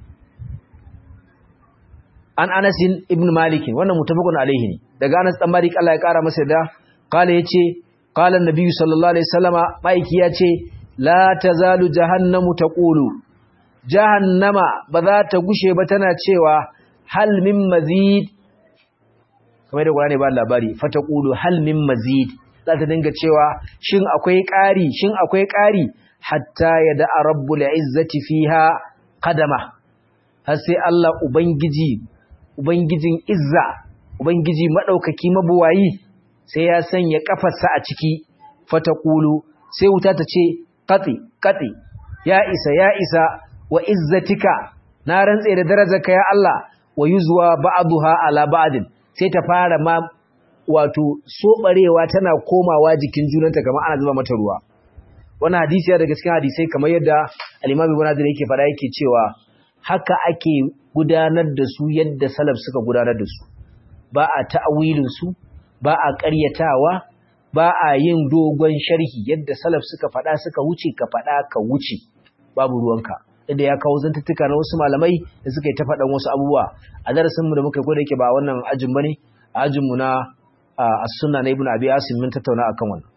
an anasin ibn malikin wannan mutafakun alaihi ne daga anas dan malik Allah ya kara masa da kala yace qala an-nabi sallallahu alaihi wasallama maiki yace la tazalu jahannamu taqulu jahannama ba za ta gushe ba tana cewa hal min mazid kamar da Qur'ani ba labari fa taqulu hal min mazid za ta dinga cewa shin akwai ƙari shin akwai ƙari hatta yada rabbul izzati fiha qadama har sai Allah ubangiji Ubangijin Izza, Ubangiji maɗaukaki mabuwayi, sai ya sanya ƙafarsa a ciki, fata ƙulu, sai wuta ta ce, Katsi, katsi, ya isa, ya isa, wa izzatika, na rantse da darajarka ya Allah, wa yi zuwa ba'aduha ala ba'adin, sai ta fara ma wato soɓarewa tana komawa jikin junanta kamar ana zuba mata ruwa. Wani hadisi ya daga cikin hadisai kamar yadda Alimami Ibn Hajar yake faɗa yake cewa haka ake gudanar da su yadda salaf suka gudanar da su ba a ta'awilin su ba a ƙaryatawa ba a yin dogon sharhi yadda salaf suka faɗa suka wuce ka faɗa ka wuce babu ruwanka inda ya kawo zantuttuka na wasu malamai da suka yi ta faɗan wasu abubuwa a darasinmu da muka gwada yake ba wannan ajin bane a ajinmu na as-sunna na ibnu abi asim mun tattauna akan wannan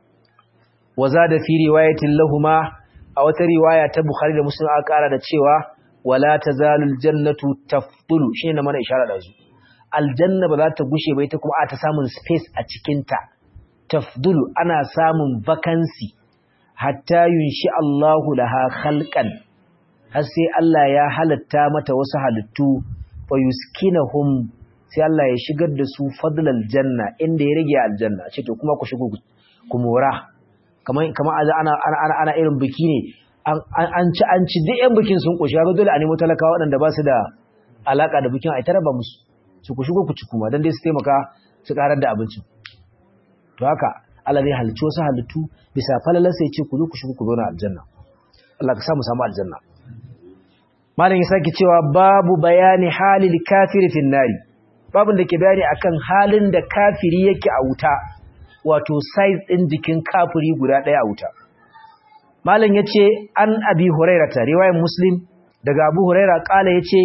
wa zada fi riwayatin lahuma a wata riwaya ta bukhari da muslim aka kara da cewa wala tazalul jannatu tafdulu shine na mana isharar da su aljanna ba za ta gushe ba ita kuma a ta samun space a cikin ta tafdulu ana samun vacancy hatta yunshi Allahu laha khalqan har sai Allah ya halatta mata wasu halittu fa yuskinahum sai Allah ya shigar da su fadlal janna inda ya rage aljanna ce to kuma ku shigo ku mora kamar kamar ana ana ana irin biki ne an ci an ci duk yan bikin sun koshi ga dole a nemo talakawa waɗanda ba su da alaka da bikin a ita raba musu su ku shigo ku ci kuma dan dai su taimaka su karar da abincin to haka Allah zai halicci wasu halittu bisa falalar sai ce ku zo ku shigo ku zauna aljanna Allah ka sa mu samu aljanna malam ya sake cewa babu bayani halil kafiri fin nari babin da ke bayani akan halin da kafiri yake a wuta wato size din jikin kafiri guda ɗaya a wuta malam yace an abi hurairah ta riwayar muslim daga abu hurairah kala yace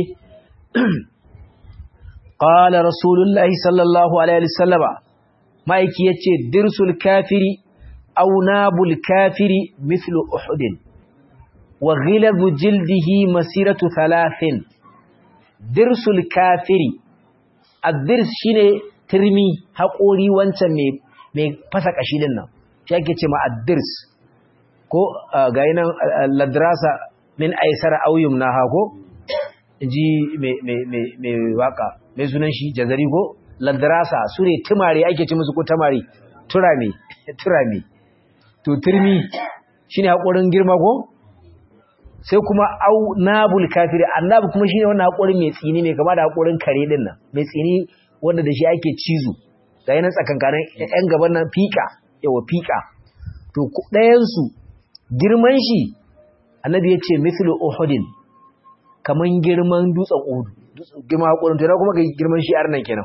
qala rasulullahi sallallahu alaihi wasallama maiki yace dirsul kafiri aw nabul kafiri mithlu uhudin wa ghilazu jildihi masiratu thalathin dirsul kafiri addirs shine turmi haƙori wancan mai mai fasa kashi din nan shi ake ce ma addirs ko ga nan ladrasa min aisara aw yumnaha ko inji mai mai mai mai waka mai sunan shi jazari ko ladrasa sune tumare ake ce musu ko tamari turame turame to turmi shine haƙorin girma ko sai kuma au nabul kafiri annabi kuma shine wannan haƙorin mai tsini mai kama da haƙorin kare din nan mai tsini wanda da shi ake cizo ga yana tsakankanin ƴan gaban nan fika yawa fika to ɗayan su girman shi annabi ya ce mithlu uhudin kaman girman dutsen uhud girman haƙorin to kuma ga girman shi arnan kenan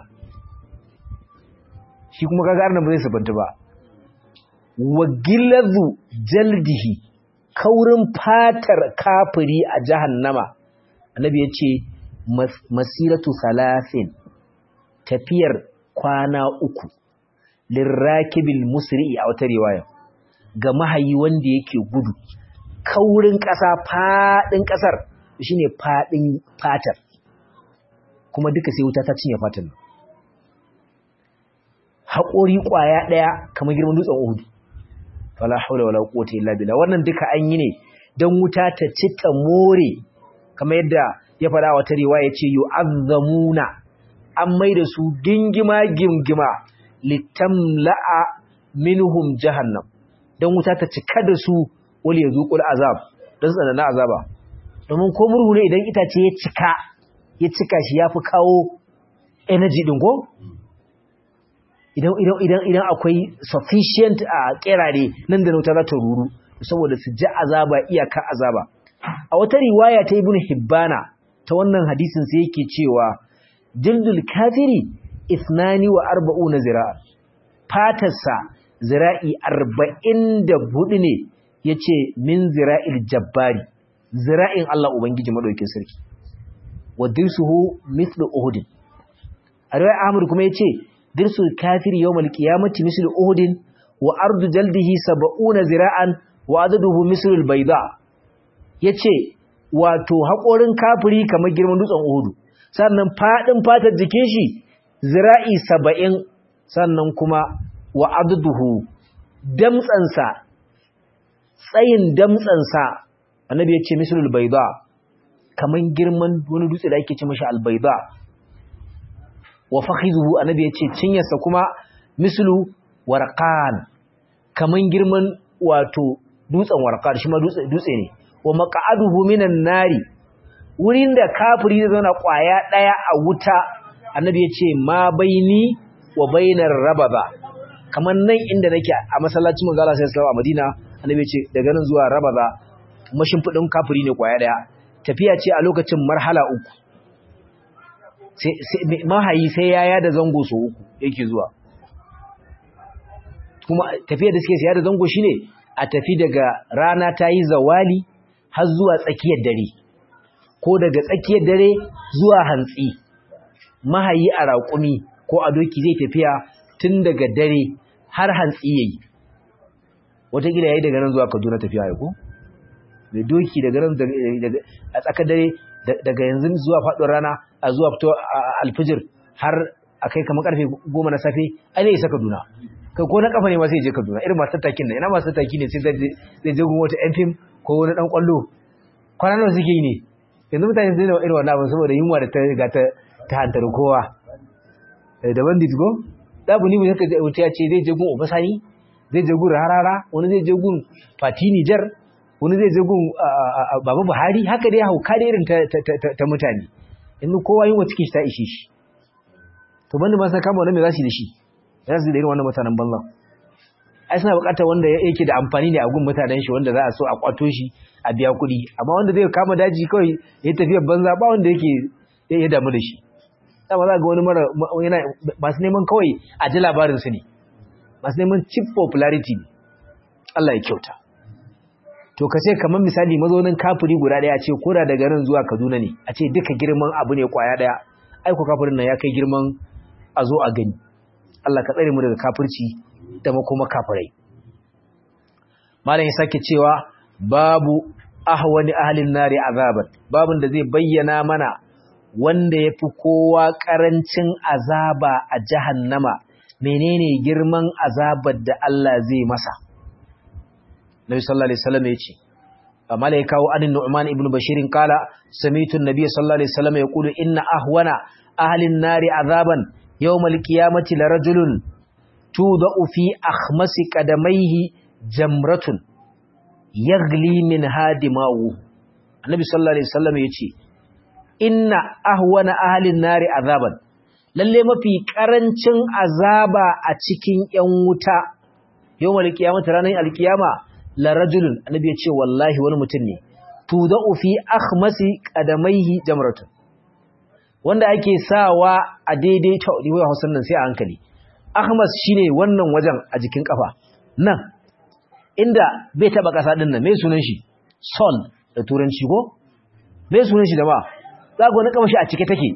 shi kuma kaga arnan ba zai sabanta ba wa gilazu jaldihi kaurin fatar kafiri a jahannama annabi ya ce masiratu salasin tafiyar kwana uku lirrakibil musri a wata riwaya ga mahayi wanda yake gudu kaurin ƙasa faɗin ƙasar shine faɗin fatar kuma duka sai wuta ta cinye fatan haƙori ƙwaya ɗaya kamar girman dutsen uhudu fala haula wala quwwata illa billah wannan duka an yi ne dan wuta ta ci ta more kamar yadda ya fada wata riwaya ce yu'azzamuna an maida su gingima gingima litamla'a minhum jahannam dan wuta ta cika da su wal yazuqul azab dan su na azaba domin ko murhu ne idan itace ya cika ya cika shi yafi kawo energy din ko idan idan idan idan akwai sufficient a kerare nan da wuta za ta ruru saboda su ji azaba iyaka azaba a wata riwaya ta ibnu hibbana ta wannan hadisin sai yake cewa jildul kafiri ithnani wa arba'una zira'a fatarsa zira'i arba'in da hudu ne yace min zira'il jabbari zira'in Allah ubangiji madaukin sarki wa dirsuhu mithlu uhud a riwaya ahmad kuma yace dirsul kafiri yawmal qiyamati mislu uhudin wa ardu jaldihi sab'una zira'an wa adaduhu mislu albayda yace wato hakorin kafiri kamar girman dutsen uhudu sannan fadin fatar jikin shi zira'i 70 sannan kuma wa adaduhu damtsansa tsayin damtsansa annabi yace mislu albayda kamar girman wani dutse da ake ce mashi albayda wa fakhizuhu annabi yace cinyarsa kuma mislu warqan kaman girman wato dutsen warqan shi ma dutse dutse ne wa maq'aduhu minan nari wurin da kafiri zai zauna kwaya daya a wuta annabi yace ma baini wa bainar rababa kaman nan inda nake a masallacin manzo Allah sallallahu alaihi a Madina annabi yace daga nan zuwa rababa mashimfidin kafiri ne kwaya daya tafiya ce a lokacin marhala uku mahayi sai ya yada zango so uku yake zuwa kuma tafiya da suke siya da zango shine a tafi daga rana ta yi zawali har zuwa tsakiyar dare ko daga tsakiyar dare zuwa hantsi mahayi a raƙumi ko a doki zai tafiya tun daga dare har hantsi yayi wataƙila yayi daga nan zuwa kaduna tafiya ya ko mai doki daga nan a tsakar dare daga yanzu zuwa faɗin rana a zuwa fito alfijir har a kai kamar karfe goma na safe a ne isa kaduna kai ko na kafa ne ma sai je kaduna irin masu tattakin nan ina masu tattaki ne sai zai je gun wata yan fim ko wani dan kwallo kwanan nan suke yi ne yanzu mutane su zai irin wannan abin saboda yunwa da ta riga ta ta hantar kowa da bandit go da bu ni mu yaka wuta ya ce zai je gun obasani zai je gun rarara wani zai je gun fati nijar wani zai je gun baba buhari haka dai hauka da irin ta mutane inda kowa yin wa cikin shi ta ishe shi to banda ba sa kama wannan me za su yi da shi za su da irin wannan mutanen banzan ai suna buƙatar wanda yake da amfani ne a gun mutanen shi wanda za a so a kwato shi a biya kuɗi amma wanda zai kama daji kawai ya tafiya banza ba wanda yake ya damu da shi dama za ga wani mara yana masu neman kawai a ji labarin su ne masu neman cheap popularity ne Allah ya kyauta to ka ce kamar misali mazaunin kafiri guda ɗaya ce koda daga nan zuwa Kaduna ne a ce duka girman abu ne kwaya ɗaya aiko kafirin nan ya kai girman a zo a gani Allah ka tsare mu daga kafirci da makoma kafirai malam ya sake cewa babu ahwani ahlin nari azaban babun da zai bayyana mana wanda yafi kowa karancin azaba a jahannama menene girman azabar da Allah zai masa Nabi sallallahu alaihi wasallam yace amma ya kawo anin Nu'man ibn Bashir kala sami'tu an-nabiy sallallahu alaihi wasallam yaqulu inna ahwana ahlin nari azaban yawmal qiyamati larajulun tudau fi akhmasi qadamayhi jamratun yaghli min hadimahu annabi sallallahu alaihi wasallam yace inna ahwana ahlin nari azaban lalle mafi karancin azaba a cikin yan wuta yawmal qiyamati ranar alkiyama la rajulun annabi yace wallahi wani mutum ne tudau fi akhmasi qadamayhi jamratun wanda ake sawa a daidai ta wai Hausan nan sai a hankali Ahmas shine wannan wajen a jikin kafa nan inda bai taba kasa din nan me sunan shi sol da turanci ko me sunan shi da ba za ga wani kama shi a cike take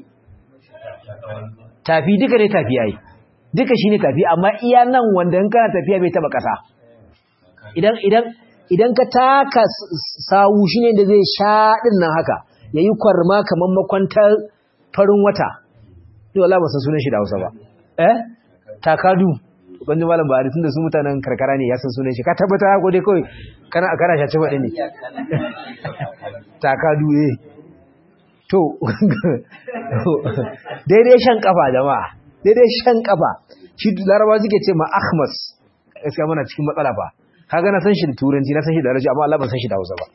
tafi duka ne tafi yayi duka shine tafi amma iya nan wanda in kana tafiya bai taba kasa idan idan idan ka taka sawu shine da zai sha din nan haka yayi kwarma kaman makwantar farin wata ni wallahi ba san sunan shi da Hausa ba eh takadu banji malam Buhari tunda su mutanen karkara ne ya san sunan shi ka tabbata ko dai kai kana kana shace bade ne takadu eh to daidai shan kafa jama'a daidai shan kafa shi laraba suke ce ma ahmas gaskiya muna cikin matsala fa kaga na san shi da turanci na san shi da arabi amma Allah ban san shi da Hausa ba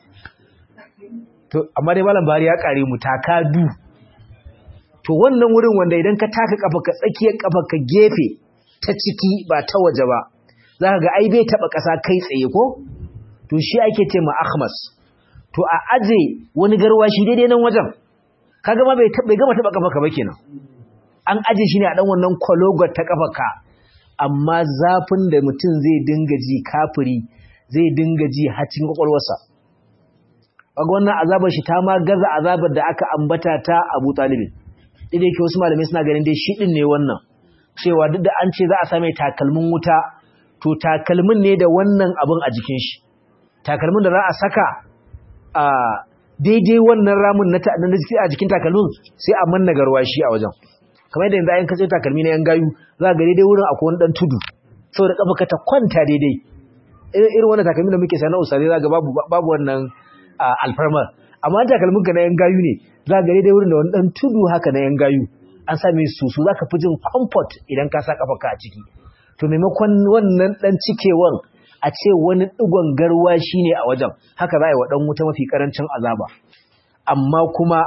to amma dai malam Buhari ya kare mu takadu to wannan wurin wanda idan ka taka kafa ka tsakiyar kafa ka gefe ta ciki ba ta waje ba za ka ga ai bai taba ƙasa kai tsaye ko to shi ake ce ma ahmas to a aje wani garwashi daidai nan wajen kaga ma bai bai gama taba kafa ka ba kenan an aje shi ne a dan wannan kwalogar ta kafa ka amma zafin da mutum zai dinga ji kafiri zai dinga ji har cikin kwakwalwarsa kaga wannan azabar shi ta ma gaza azabar da aka ambata ta Abu Talibin dai yake wasu malamai suna ganin dai shi din ne wannan cewa duk da an ce za a same takalmin wuta to takalmin ne da wannan abin a jikin shi takalmin da za a saka a daidai wannan ramin na a jikin takalmin sai a manna garwashi a wajen kamar yadda yanzu ayin kace takalmi na yan gayu za ga daidai wurin akwai wani dan tudu saboda kafa ka ta kwanta daidai irin wannan takalmin da muke sana usare za ga babu babu wannan alfarma amma takalmin ka na yan gayu ne za ga daidai wurin da wani dan tudu haka na yan gayu an same su su zaka fi jin comfort idan ka sa kafarka a ciki to maimakon wannan dan cikewan a ce wani digon garwa shine a wajen haka za a yi wa dan wuta mafi karancin azaba amma kuma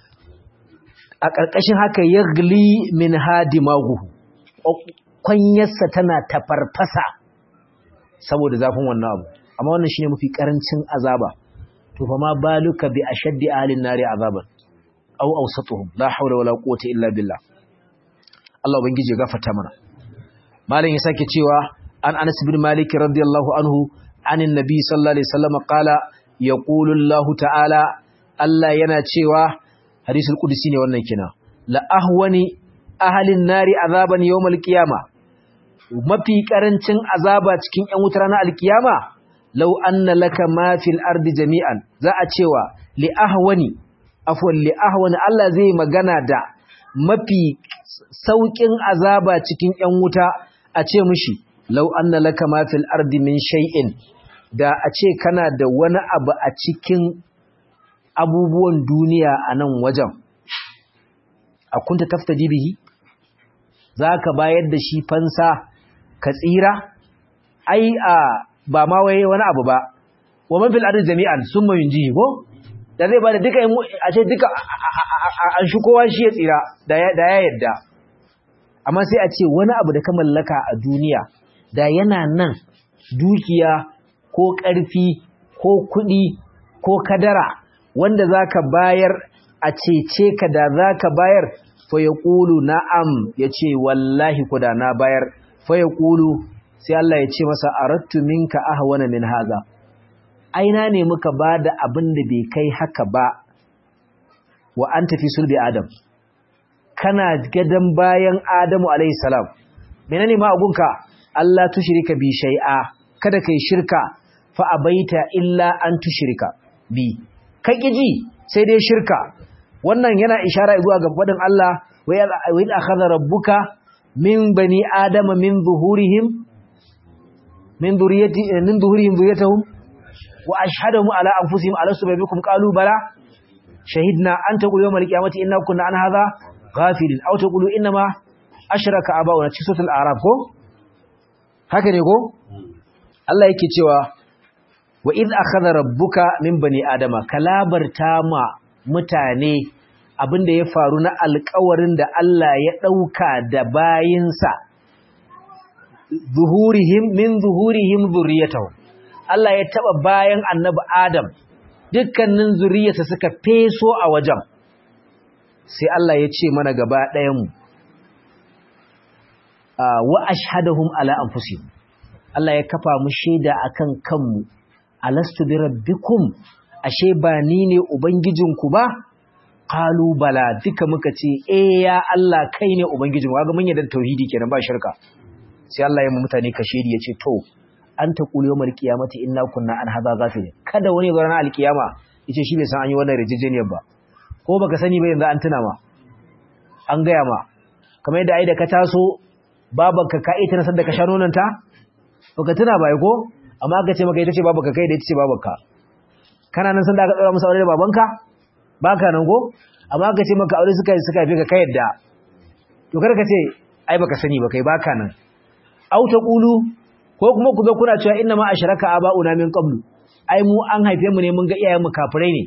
a ƙarƙashin haka yagli min hadimahu kwanyarsa tana tafarfasa saboda zafin wannan abu amma wannan shine mafi karancin azaba to fa ma baluka bi ashaddi ahlin nari azaban aw awsatuhum la hawla wala quwwata illa billah Allah ubangiji ya gafarta mana malam ya sake cewa an Anas bin Malik radiyallahu anhu anin nabi sallallahu alaihi wasallam qala yaqulu Allah ta'ala Allah yana cewa hadisul qudsi ne wannan kina la ahwani ahlin nari azaban yawmal qiyama mafi karancin azaba cikin yan wutar na alkiyama law anna laka ma fil ardi jami'an za a cewa li ahwani afwan li ahwani Allah zai magana da mafi saukin azaba cikin yan wuta a ce mishi law anna laka ma fil ardi min shay'in da a ce kana da wani abu a cikin abubuwan duniya a nan wajen a kunta taftaji bihi za ka bayar da shi fansa ka tsira ai a ba ma waye wani abu ba wa man fil ardi jami'an summa yunjihi ko da zai bada duka a ce duka an shi kowa shi ya tsira da ya yadda amma sai a ce wani abu da ka mallaka a duniya da yana nan dukiya ko ƙarfi ko kuɗi ko kadara wanda zaka bayar a cece ka da zaka bayar fa yaqulu na'am yace wallahi kuda na bayar fa yaqulu sai Allah ya ce masa arattu minka ahwana min haza aina ne muka bada abin da bai kai haka ba wa anta fi sulbi adam kana gadan bayan adamu alayhi salam menene ma agunka Allah tushrika bi shay'a kada kai shirka fa abaita illa an tushrika bi kai kiji sai dai shirka wannan yana ishara zuwa ga fadin Allah wa in akhadha rabbuka min bani adama min zuhurihim min dhurriyyati min dhuhurihim dhurriyyatahum wa ashhadahum ala anfusihim alastu bikum qalu bala shahidna an taqulu yawmal qiyamati inna kunna an hadha ghafilin aw taqulu inna ma ashraka abauna ci suratul a'raf ko haka ne ko Allah yake cewa wa id akhadha rabbuka min bani adama kalabarta ma mutane abinda ya faru na alƙawarin da Allah ya dauka da bayinsa zuhurihim min zuhurihim zurriyatahum Allah ya taba bayan annabi Adam dukkanin zuriyarsa suka feso a wajen sai Allah ya ce mana gaba ɗayan mu wa ashhadahum ala anfusihim Allah ya kafa mu shaida akan kanmu alastu bi rabbikum ashe ba ni ne ubangijinku ba qalu bala duka muka ce eh ya Allah kai ne ubangijinmu kaga mun yarda tauhidi kenan ba shirka sai Allah ya mu mutane kashedi ya ce to an ta kuli yawmal qiyamati inna kunna an hadha ghafilin kada wani ga ranar alkiyama yace shi bai san an yi wannan rijijeniyar ba ko baka sani ba yanzu an tuna ma an gaya ma kamar yadda ai da ka taso babanka ka ita na sanda ka sha nonon ta baka tuna ba ko amma aka ce maka ita ce babanka kai da ita ce babanka kana nan sanda aka tsara musu aure da babanka baka nan ko amma aka ce maka aure suka suka fi ka kai yadda to kar ka ce ai baka sani ba kai baka nan au ta qulu ko kuma ku zo kuna cewa inna ma ashraka aba'una min qablu ai mu an haife mu ne mun ga iyayen mu kafirai ne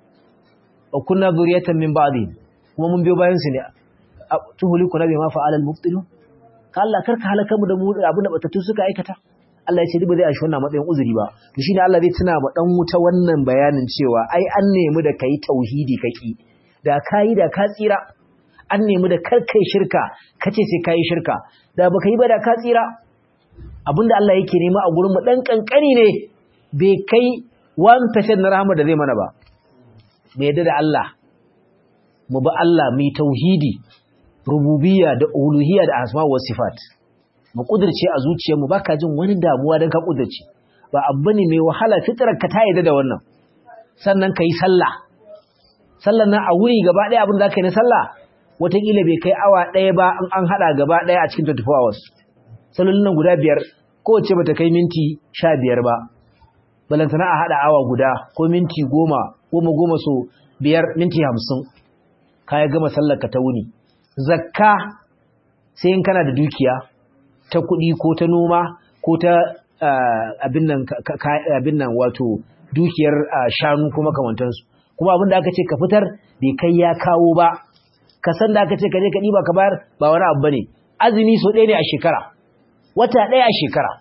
wa kunna zuriyatan min ba'di kuma mun biyo bayan su ne tuhuli kuna bai ma fa'ala al-mubtilun ka Allah karka halaka mu da mu abin da batattu suka aikata Allah ya ce ba zai ashi wannan matsayin uzuri ba to shine Allah zai tuna ma dan wuta wannan bayanin cewa ai an nemi da kai tauhidi kaki da kai da ka tsira an nemi da karkai shirka kace sai kai shirka da baka yi ba da ka tsira abinda Allah yake nema a gurin mu dan kankani ne bai kai 1% na rahama da zai mana ba me yadda da Allah mu ba Allah mu tauhidi rububiyya da uluhiyya da asma wa sifat mu kudirce a zuciyarmu baka jin wani damuwa dan ka kudirce ba abu ne mai wahala fitrar ka ta yadda da wannan sannan kai sallah sallan nan a wuri gaba ɗaya abin da zaka yi na sallah wataƙila bai kai awa ɗaya ba in an haɗa gaba ɗaya a cikin 24 hours sallolin nan guda biyar kowace bata kai minti sha biyar ba balantana a haɗa awa guda ko minti goma goma goma so biyar minti hamsin ka ya gama sallar ka ta wuni zakka sai in kana da dukiya ta kuɗi ko ta noma ko ta abin nan wato dukiyar shanu ko makamantansu kuma abin da aka ce ka fitar bai kai ya kawo ba ka san da aka ce ka je ka ɗiba ka bayar ba wani abu bane azumi so ɗaya ne a shekara wata ɗaya a shekara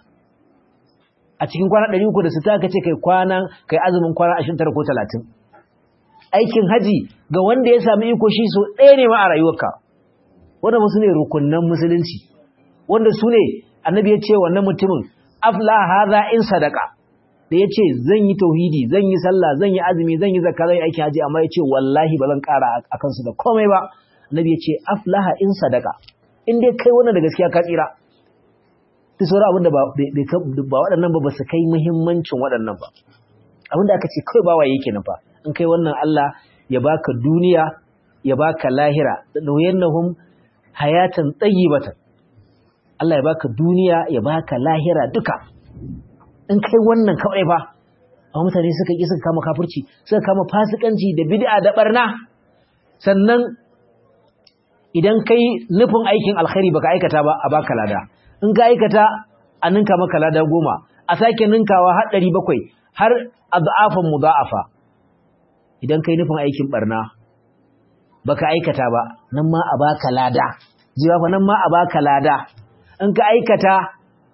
a cikin kwana ɗari uku da sita aka ce kai kwana kai azumin kwana ashirin tara ko talatin aikin haji ga wanda ya sami iko shi so ɗaya ne ma a rayuwarka wanda musu ne rukunnan musulunci wanda su ne annabi ya ce wannan mutumin afla haza in sadaka da ya ce zan yi tauhidi zan yi sallah zan yi azumi zan yi zakka zan yi aikin haji amma ya ce wallahi ba zan ƙara a kansu da komai ba annabi ya ce aflaha in sadaka in dai kai wannan da gaskiya ka tsira duk sauran abin da ba waɗannan ba ba su kai muhimmancin waɗannan ba abin da aka ce kawai ba waye kenan fa in kai wannan Allah ya baka duniya ya baka lahira da nuyannahum hayatan tayyibatan Allah ya baka duniya ya baka lahira duka in kai wannan kawai fa amma mutane suka ki suka kama kafirci suka kama fasikanci da bid'a da barna sannan idan kai nufin aikin alkhairi baka aikata ba a baka lada in ka aikata a ninka maka lada goma a sake ninkawa har ɗari bakwai har adafan mudha'afa idan kai nufin aikin barna baka aikata ba nan ma a baka lada jiwa fa nan ma a baka lada in ka aikata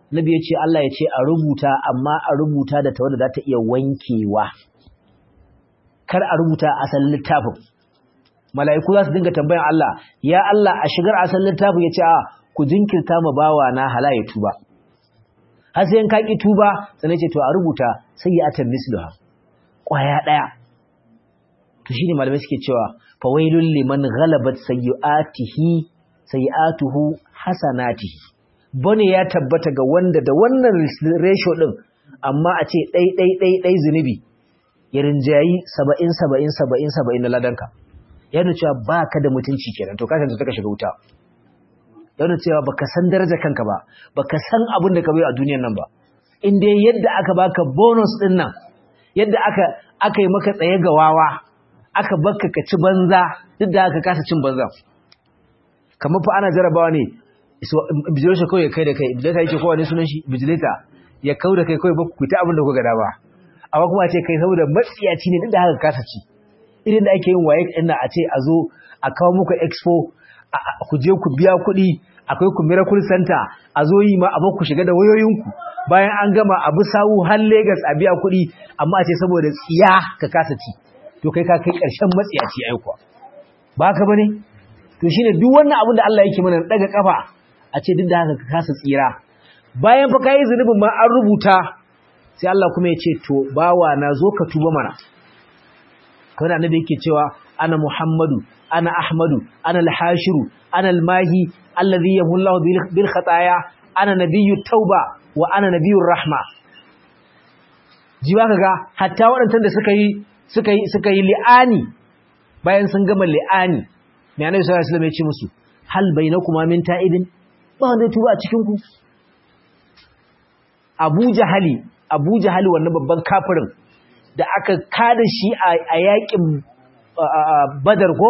nabi ya ce Allah ya ce a rubuta amma a rubuta da tawada za ta iya wankewa kar a rubuta asalin littafin mala'iku za su dinga tambayan Allah ya Allah a shigar asalin littafin ya ce a ku jinkirta ma bawa na hala ya tuba har sai in ka ki tuba sannan ce to a rubuta sai ya atan misluha kwaya daya to shine malamai suke cewa fawailul liman ghalabat sayyi'atihi sayyi'atuhu hasanatihi bane ya tabbata ga wanda da wannan ratio din amma a ce dai dai dai dai zunubi ya rinjayi 70 70 70 70 na ladanka yana cewa baka da mutunci kenan to ka san ka shiga wuta yana cewa baka san darajar kanka ba baka san abin da ka bai a duniyar nan ba in dai yadda aka baka bonus din nan yadda aka aka yi maka tsaye ga wawa aka bakka ka ci banza duk da aka kasa cin banza kamar fa ana jarabawa ne bijilata kawai ya kai da kai bijilata yake kowa ne sunan shi bijilata ya kau da kai kawai ba ku ta abin da kuka gada ba amma kuma a ce kai saboda matsiyaci ne duk da haka kasa ci irin da ake yin waye ɗin a ce a zo a kawo muku expo ku je ku biya kuɗi akwai ku miracle center a zo yi ma abin ku shiga da wayoyinku bayan an gama abu sawu har Legas a biya kuɗi amma a ce saboda tsiya ka kasa ci to kai ka kai ƙarshen matsiyaci aikuwa ba ka bane to shine duk wannan abin da Allah yake mana daga kafa a ce duk da haka ka kasa tsira bayan fa kai zunubin ma an rubuta sai Allah kuma ya ce to bawa na zo ka tuba mana kawai annabi yake cewa ana Muhammadu ana Ahmadu ana al-Hashiru ana al-Mahi alladhi yamullahu bil khataya ana nabiyyu tauba wa ana nabiyyur rahma jiwa kaga hatta waɗannan da suka yi suka yi suka yi li'ani bayan sun gama li'ani mai annabi sallallahu alaihi wasallam ya ce musu hal bainakuma min ta'ibin ba wanda tuba a cikin ku Abu Jahali Abu Jahali wannan babban kafirin da aka kada shi a yakin Badar ko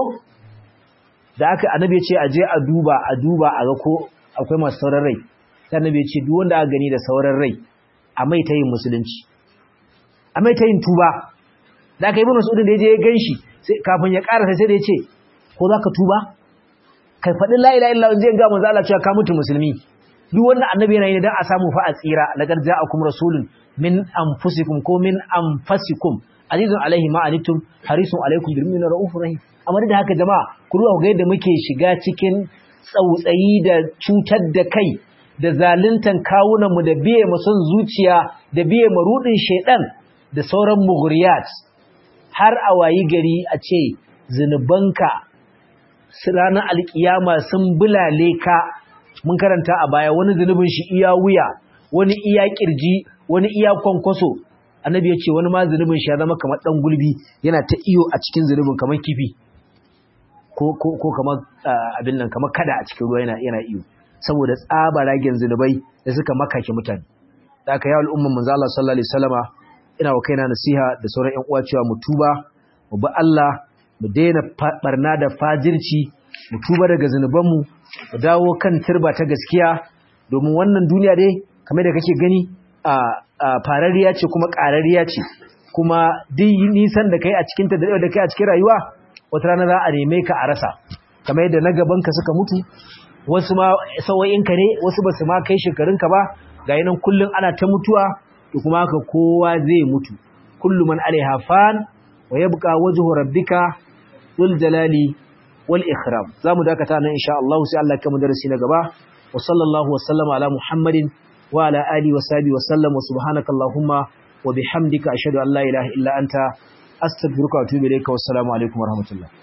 da aka annabi ya ce aje a duba a duba a ga ko akwai masu sauran rai sai annabi ya ce duk wanda aka gani da sauran rai a mai ta yin musulunci a mai ta yin tuba da aka yi bin masudin da ya je ya gan shi kafin ya ƙarasa sai da ya ce ko za ka tuba ka faɗi la'ila illa zai ga manzo Allah cewa ka mutu musulmi duk wannan annabi yana yi dan a samu fa a tsira laqad ja'akum rasulun min anfusikum ko min anfasikum azizun alaihi ma anittum harisun alaikum bil mu'minina raufur rahim amma da haka jama'a ku ruwa ga yadda muke shiga cikin tsautsayi da cutar da kai da zaluntan kawunan mu da biye mu son zuciya da biye mu rudin shedan da sauran mughriyat har a wayi gari a ce zinubanka ranar alkiyama sun bulale ka mun karanta a baya wani zunubin shi iya wuya wani iya kirji wani iya kwankwaso annabi ya ce wani ma zunubin shi ya zama kamar dan gulbi yana ta iyo a cikin zunubin kamar kifi ko ko ko kamar abin nan kamar kada a cikin ruwa yana yana iyo saboda tsaba ragen zunubai da suka makake mutane da aka yi al'umman manzo Allah sallallahu alaihi wasallama ina wa kaina nasiha da sauran ƴan uwa cewa mu tuba mu bi Allah mu daina barna da fajirci mu tuba daga zunubanmu mu dawo kan turba ta gaskiya domin wannan duniya dai kamar da kake gani a farariya ce kuma ƙarariya ce kuma duk nisan da kai a cikin ta da kai a cikin rayuwa wata rana za a neme ka a rasa kamar yadda na gaban ka suka mutu wasu ma sauyinka ne wasu ba su ma kai shekarunka ba ga nan kullum ana ta mutuwa da kuma haka kowa zai mutu kullu man alaiha fan wa yabqa wajhu rabbika dhul jalali wal ikram zamu dakata nan insha Allah sai Allah ya darasi na gaba wa sallallahu wa sallama ala muhammadin wa ala alihi wa sahbihi wa sallam wa subhanaka allahumma wa bihamdika ashhadu an la ilaha illa anta astaghfiruka wa atubu ilayka wa assalamu alaikum wa rahmatullah